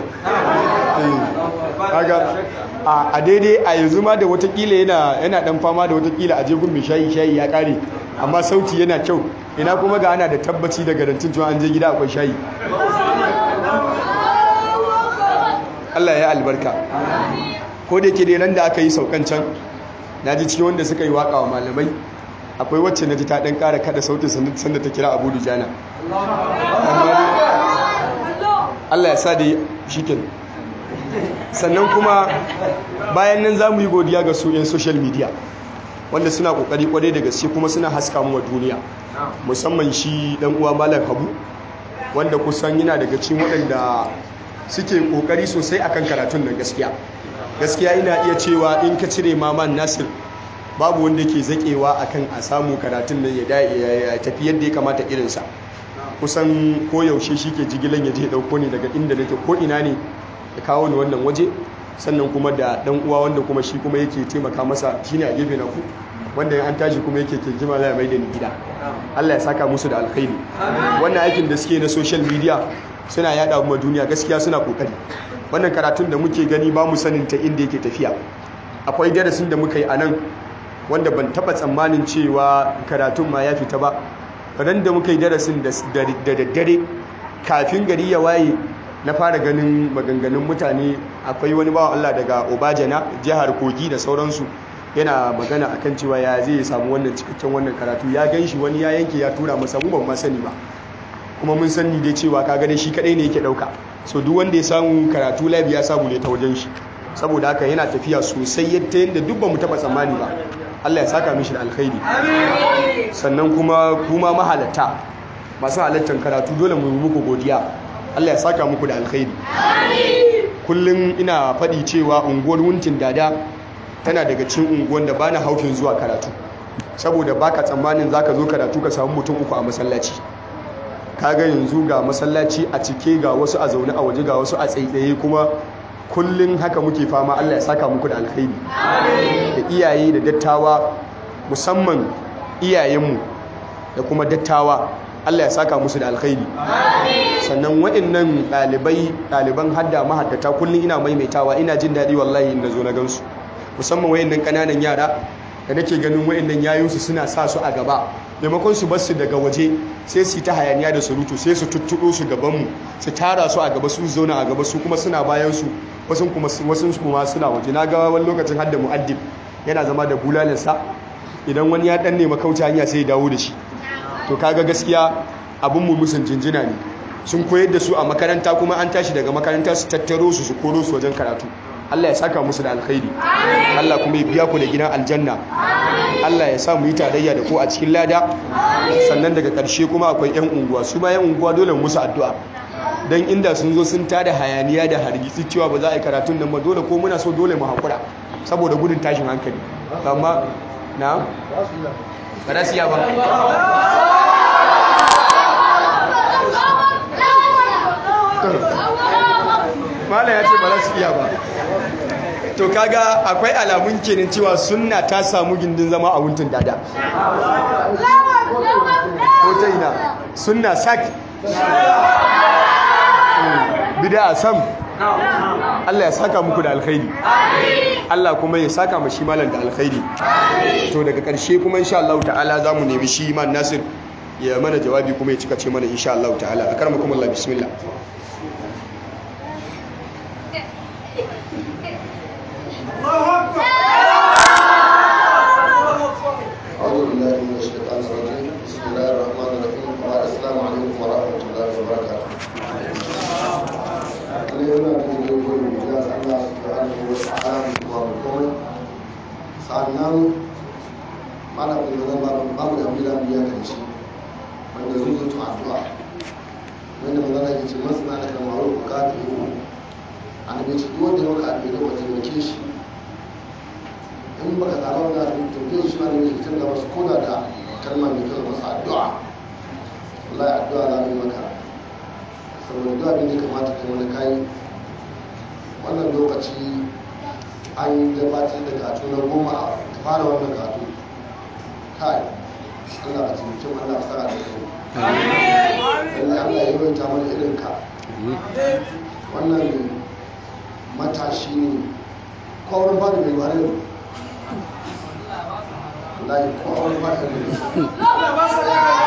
kaga a daidai a yanzu ma da watakila yana yana dan fama da watakila a jegun mai shayi shayi ya kare amma sauti yana kyau ina kuma ga ana da tabbaci da garantin cewa an je gida akwai shayi Allah ya albarka ko da yake dai ran da aka yi saukan can naji cikin wanda suka yi waka wa malamai akwai wacce naji ta dan kara kada sautin sanda ta kira Abu Dujana Allah ya sa da shikin sannan kuma bayan nan za mu yi godiya ga su 'yan social media wanda suna kokari kwarai da gaske kuma suna haska mu wa duniya musamman shi dan uwa malam habu wanda kusan yana daga cikin waɗanda suke kokari sosai akan karatun nan gaskiya gaskiya ina iya cewa in ka cire maman nasir babu wanda ke zakewa akan a samu karatun nan ya tafi yadda ya kamata irinsa kusan koyaushe shi ke jigilan ya je ɗauko ni daga inda nake ko ina ne ya kawo ni wannan waje sannan kuma da ɗan uwa wanda kuma shi kuma yake taimaka masa shine a gefe na ku wanda an tashi kuma yake kinkima za mai da ni gida Allah ya saka musu da alkhairi wannan aikin da suke na social media suna yada mu duniya gaskiya suna kokari wannan karatun da muke gani ba mu sanin ta inda yake tafiya akwai darasin da muka yi a nan wanda ban taba tsammanin cewa karatun ma ya fita ba ran da muka yi darasin da daddare kafin gari ya waye na fara ganin maganganun mutane akwai wani bawan Allah daga Obajana jihar Kogi da sauransu yana magana akan cewa ya zai samu wannan cikakken wannan karatu ya gan shi wani ya yanke ya tura masa mu ban ma sani ba kuma mun sani dai cewa ka gane shi kadai ne yake dauka so duk wanda ya samu karatu live ya samu ne ta wajen shi saboda haka yana tafiya sosai yadda yadda duk ba mu taba tsammani ba Allah ya saka mishi da alkhairi sannan kuma kuma mahalatta masu halattar karatu dole mu muku godiya Allah ya saka muku da alkhairi kullum ina faɗi cewa unguwar wuntin dada tana daga cikin unguwan da bana haufin zuwa karatu saboda baka tsammanin zaka zo karatu ka samu mutum uku a masallaci kaga yanzu ga masallaci a cike ga wasu a zaune a waje ga wasu a tsaitsaye kuma kullum haka muke fama Allah ya saka muku da alkhairi da iyaye da dattawa musamman iyayenmu da kuma dattawa Allah ya saka musu da alkhairi sannan waɗannan ɗalibai ɗaliban hadda mahaddata kullum ina maimaitawa ina jin daɗi wallahi inda zo na gansu musamman wayannan ƙananan yara da nake ganin wayannan yayinsu suna sa su a gaba maimakon su bar su daga waje sai su ta hayaniya da surutu sai su tuttuɗo su gabanmu su tara su a gaba su zauna a gaba su kuma suna bayan su wasu kuma wasu kuma suna waje na ga wani lokacin hadda mu'addib yana zama da bulalinsa idan wani ya dan nema kauce hanya sai ya dawo da shi to kaga gaskiya abun mu musun jinjina ne sun koyar da su a makaranta kuma an tashi daga makaranta su tattaro su su koro su wajen karatu Allah ya saka musu da alkhairi Allah kuma ya biya ku da gidan aljanna Allah ya sa mu yi tarayya da ku a cikin lada sannan daga ƙarshe kuma akwai 'yan unguwa su ma 'yan unguwa dole musu addu'a don inda sun zo sun tada hayaniya da hargitsi cewa ba za a yi karatun nan ba dole ko muna so dole mu haƙura saboda gudun tashin hankali amma na ba za su yi ba mala ya ce ba za su iya ba to kaga akwai alamun kenan cewa sunna ta samu gindin zama a wuntun dada ko ta ina sunna sak bida a sam Allah ya saka muku da alkhairi Allah kuma ya saka mashi malam da alkhairi to daga ƙarshe kuma insha Allah ta'ala za mu nemi shi man nasir ya mana jawabi kuma ya cika ce mana insha Allah ta'ala akarmakum Allah bismillah أعوذ بالله من الشيطان الرجيم بسم الله الرحمن الرحيم السلام عليكم ورحمة الله وبركاته اليوم نجد يقول بجاز الله سبحانه وتعالى وبركاته sannan malam da zan ba babu da bila biya kan shi wanda zai zuto addu'a wanda magana ke ce masu na da kamaru bukatu yi annabi ce duk wanda ya maka addu'a ka taimake shi in baka tsara wani abin tafiye shi ma da mai fitar da wasu koda da kalmar mai kyau masu addu'a wallahi addu'a za mu yi maka saboda duk abin da kamata kai wani kayi wannan lokaci an gabatar da katu na goma a fara wannan katu kai Allah ka taimake mu Allah ka saka da kai lallai Allah ya yawaita mana irin ka wannan matashi ne kowar fara mai ware ne wallahi ko a wani fata ne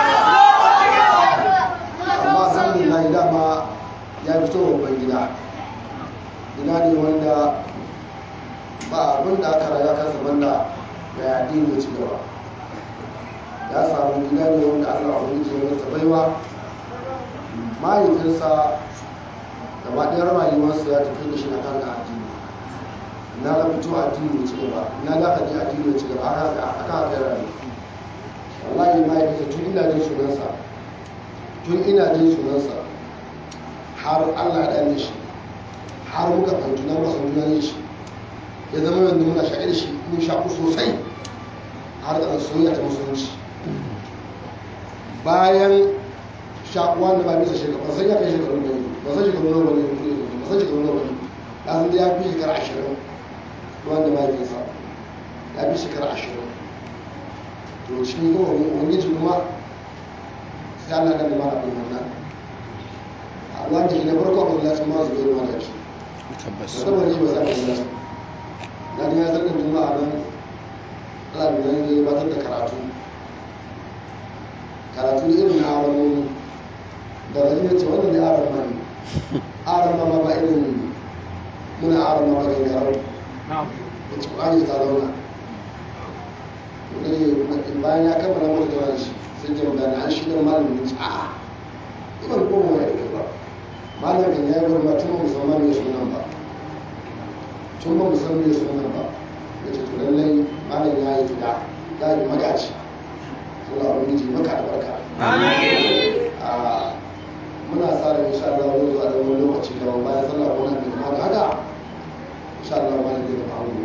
amma alhamdulillah dama ya fito babban gida gida ne wanda ba abin da aka raga kansa banda da ya addini ci gaba ya samu gida ne wanda allah wani ke masa baiwa mahaifinsa gaba ɗaya rayuwarsa ya tafi da shi a kan addini na ga fito addini ci gaba na ga ka je addini ci gaba haka haka haka ya rayu wallahi ma yake tun ina jin sunansa tun ina jin sunansa har Allah ya dane shi har muka fahimci na muka san juna shi ya zama yanzu muna shaƙi da shi mun shaƙu sosai har da soyayya ta musulunci bayan shakuwa da ba bisa shekaru ba san ya kai shekaru ne ba san shekaru nawa ne ba san shekaru nawa ne ya san ya fi shekara ashirin wanda ba ya sa ya fi shekara ashirin to cikin yawan ubangiji kuma sai Allah da limana abin wannan Allah da shi na farko abin da ma su zai mana shi tabbas saboda shi ba sa kan nasu na ji ya sallar juma'a nan Allah da nan ya batar da karatu karatu irin na aramomi da rajin ya ce wannan ne aram mani aram ma ba irin muna aram ma ba gangarau da ci ƙwari ta zauna bayan ya kammala mata da shi sai ke magana an shi dan malamin ya ce a iban koma ya ɗauke ba malamin kan ya yi wani tun ba musamman mai sunan ba tun ba musamman mai sunan ba ya ce to lallai malam ya yi tuda ya yi magaci suna wani ji maka albarka muna sa da insha Allah wani zuwa da wani lokaci da bayan sallah ko nan da kuma da haka insha Allah malam zai zama ango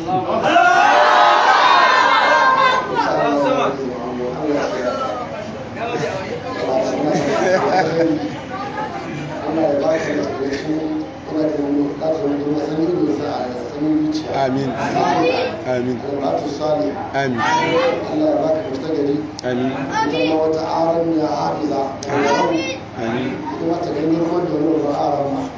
insha Allah zai zama ango Allah ya sa Allah ya ba shi da shi kuma da mu da su mu sanin da sa a sanin zuciya amin amin Albarkatu salih amin Allah ya baka mustagari amin zama wata aran ya hafiza da yau amin kuma ta ganin ruwan da wani ba aran ma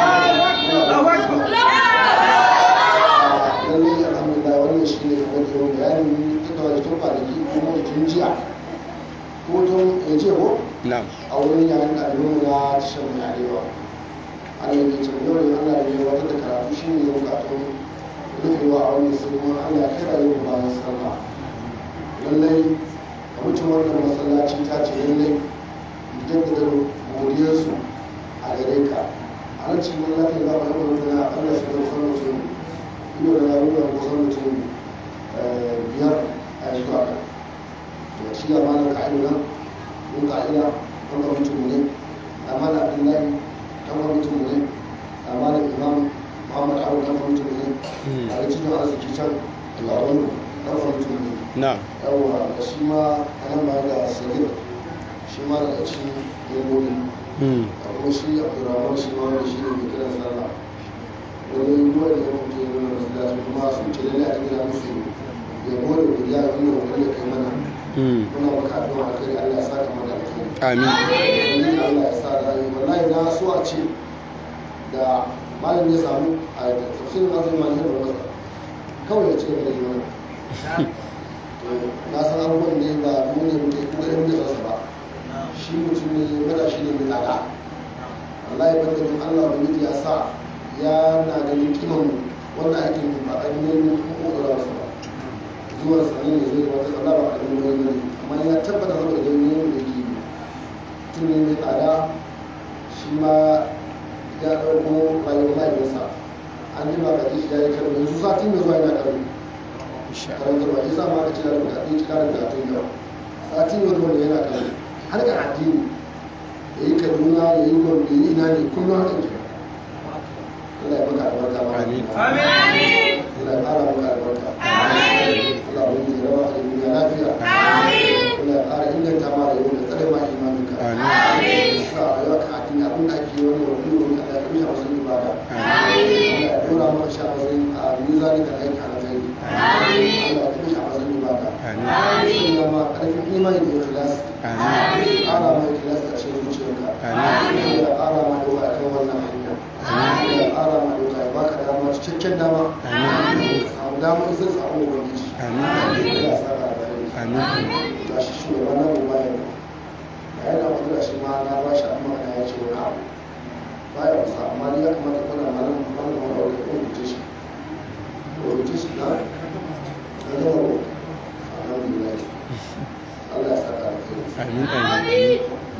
lallai alhamdulillah wannan shi ne kamar da bayanin tun da wajen kwanaki kuma tun jiya ko tun ya ce ko na'am a wurin yayin ɗalibin na tashar mai arewa ana yi ce yau ne allah ya yi wata da karatu shi ne yau bukatun rufewa a wani sai kuma allah ya kira yau bayan sallah lallai a mutum wannan masallaci ta ce lallai jaddada godiyarsu a gare ka a nan cikin lafiyar za mu yi wani na allah su da kusan mutum iyo da rayuwar kusan mutum biyar a yanzu a kan to shi ga malam ka'idu nan mun ka'ida wanda mutum ne amma da abdullahi dan wani mutum ne amma da imam muhammad abu dan wani mutum ne a da cikin arziki can labaru dan wani mutum ne na'am yawwa da shi ma a nan ba da sagir shi ma da cikin yamoni mm a kuma shi abdurrahman shi ma wanda shi ne mai kiran sallah wani ruwa da ya mutu ya nuna masallaci kuma sun ce lalle a gina musu yabo da godiya ga wannan wani da kai mana mm muna maka addu'a kai Allah ya saka maka alheri amin wani Allah ya sa rayu wallahi na so a ce da malam ya samu a tafsirin azumi ma ne da wasa kawai ya ci gaba da yi mana na san abubuwan da ba mu ne muke kuma yan da rasa ba shi mutum ne mata shi ne mai tsada wallahi ban ganin Allah ba ya sa ya na ganin kiman wannan aikin ba a yi ne kuma ƙoƙarar sa ba zuwa sanin da zai wata Allah ba a yi ne ne amma ya tabbata saboda ganin ne da yake yi tun ne mai tsada shi ma ya ɗauko rayuwar mahaifinsa an ji ba ka ji shi ya yi karo yanzu sati mai zuwa yana karo karantarwa ya sa ma ka cira da kaɗin cika da gatun yau sati mai zuwa yana karo har ga addini ya yi kaduna ya yi gombe ya yi ina ne kullum hakan ke Allah ya maka albarka ma Amin. Allah ya ƙara maka albarka Allah ya yi rawa a duniya lafiya Allah ya ƙara inganta ma da yau da tsare ma imaninka amin sa a yau ka addini abin da ake wani wani wani Allah ya rushe masu ibada Allah ya dora maka sha masu a mizani ka aiki a nazari Allah ya rushe masu ibada amin sun ma ƙarfin imani da ikhlas amin ƙara ma ikhlas a cikin zuciyarka amin Allah ya ƙara ma doka a kan wannan hanya Allah ya ƙara ma doka ya baka dama cikakken dama amin samu dama in zai samu ubangiji amin Allah ya saka da kai amin ga shi shugaba na mu bayan da yana wani da shi ma na ba shi amma na ya ce wani abu baya wasa amma ni ya kamata kuna malam malam wani abu da rubuce shi rubuce shi na na zama ko alhamdulillah Allah ya saka da kai amin amin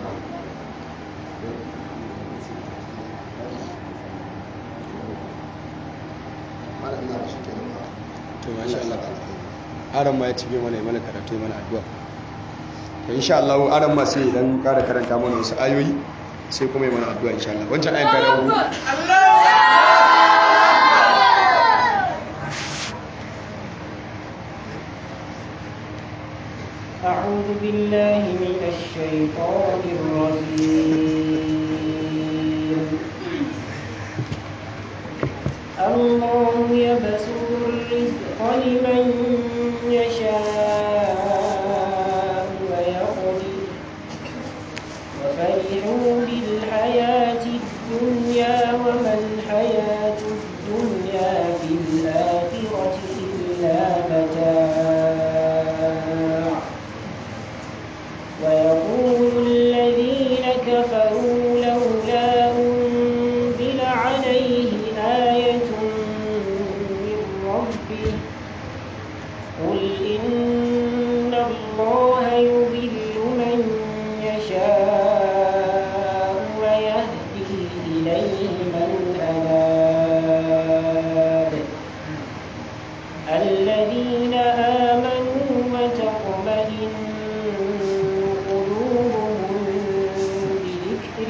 malam na shi kenan ba to masha Allah aran ma ya ci mana ya mana karatu ya mana addu'a to insha Allah aran ma sai idan ƙara karanta mana wasu ayoyi sai kuma ya mana addu'a insha Allah wancan ayan ta dawo أعوذ أعوذ بالله من الشيطان الرجيم الله يبسط الرزق لمن يشاء ويقدر وفرحوا بالحياة الدنيا وما الحياة الدنيا في الآخرة إلا متاع ويقول الذين كفروا لولا أنزل عليه آية من ربه قل إن الله يضل من يشاء ويهدي إليه من أناب الذين آمنوا وتطمئن قلوبهم بذكر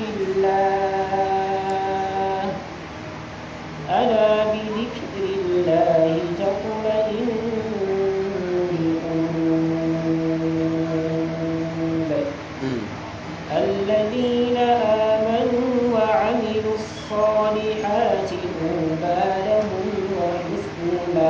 الله ألا بذكر الله تطمئن القلوب الذين آمنوا وعملوا الصالحات طوبى لهم وحسن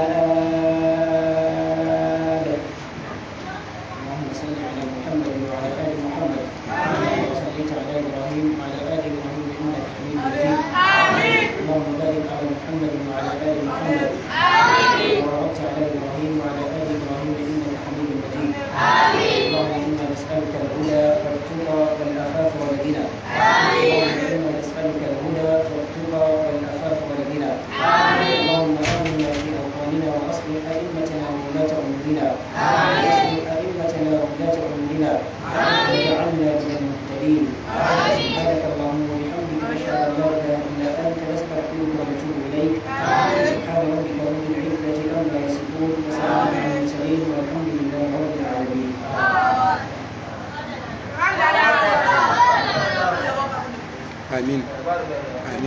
مآب اللهم صل على محمد وعلى آل محمد كما صليت على إبراهيم وعلى آل إبراهيم إنك حميد مجيد اللهم بارك على محمد وعلى آل محمد وباركت على إبراهيم وعلى آل إبراهيم إنك حميد مجيد اللهم إنا نسألك الهدى والتقى والعفاف والغنى اللهم إنا نسألك الهدى والتقى والعفاف والغنى اللهم آمنا في أوطاننا وأصلح أئمتنا وولاة أمورنا واصلح أئمتنا وولاة أمورنا واجعلنا من المهتدين سبحانك اللهم وبحمدك نشهد أن لا إله إلا أنت نستغفرك ونتوب إليك سبحان ربك رب العزة عما يصفون وسلام على المرسلين والحمد لله رب العالمين amin amin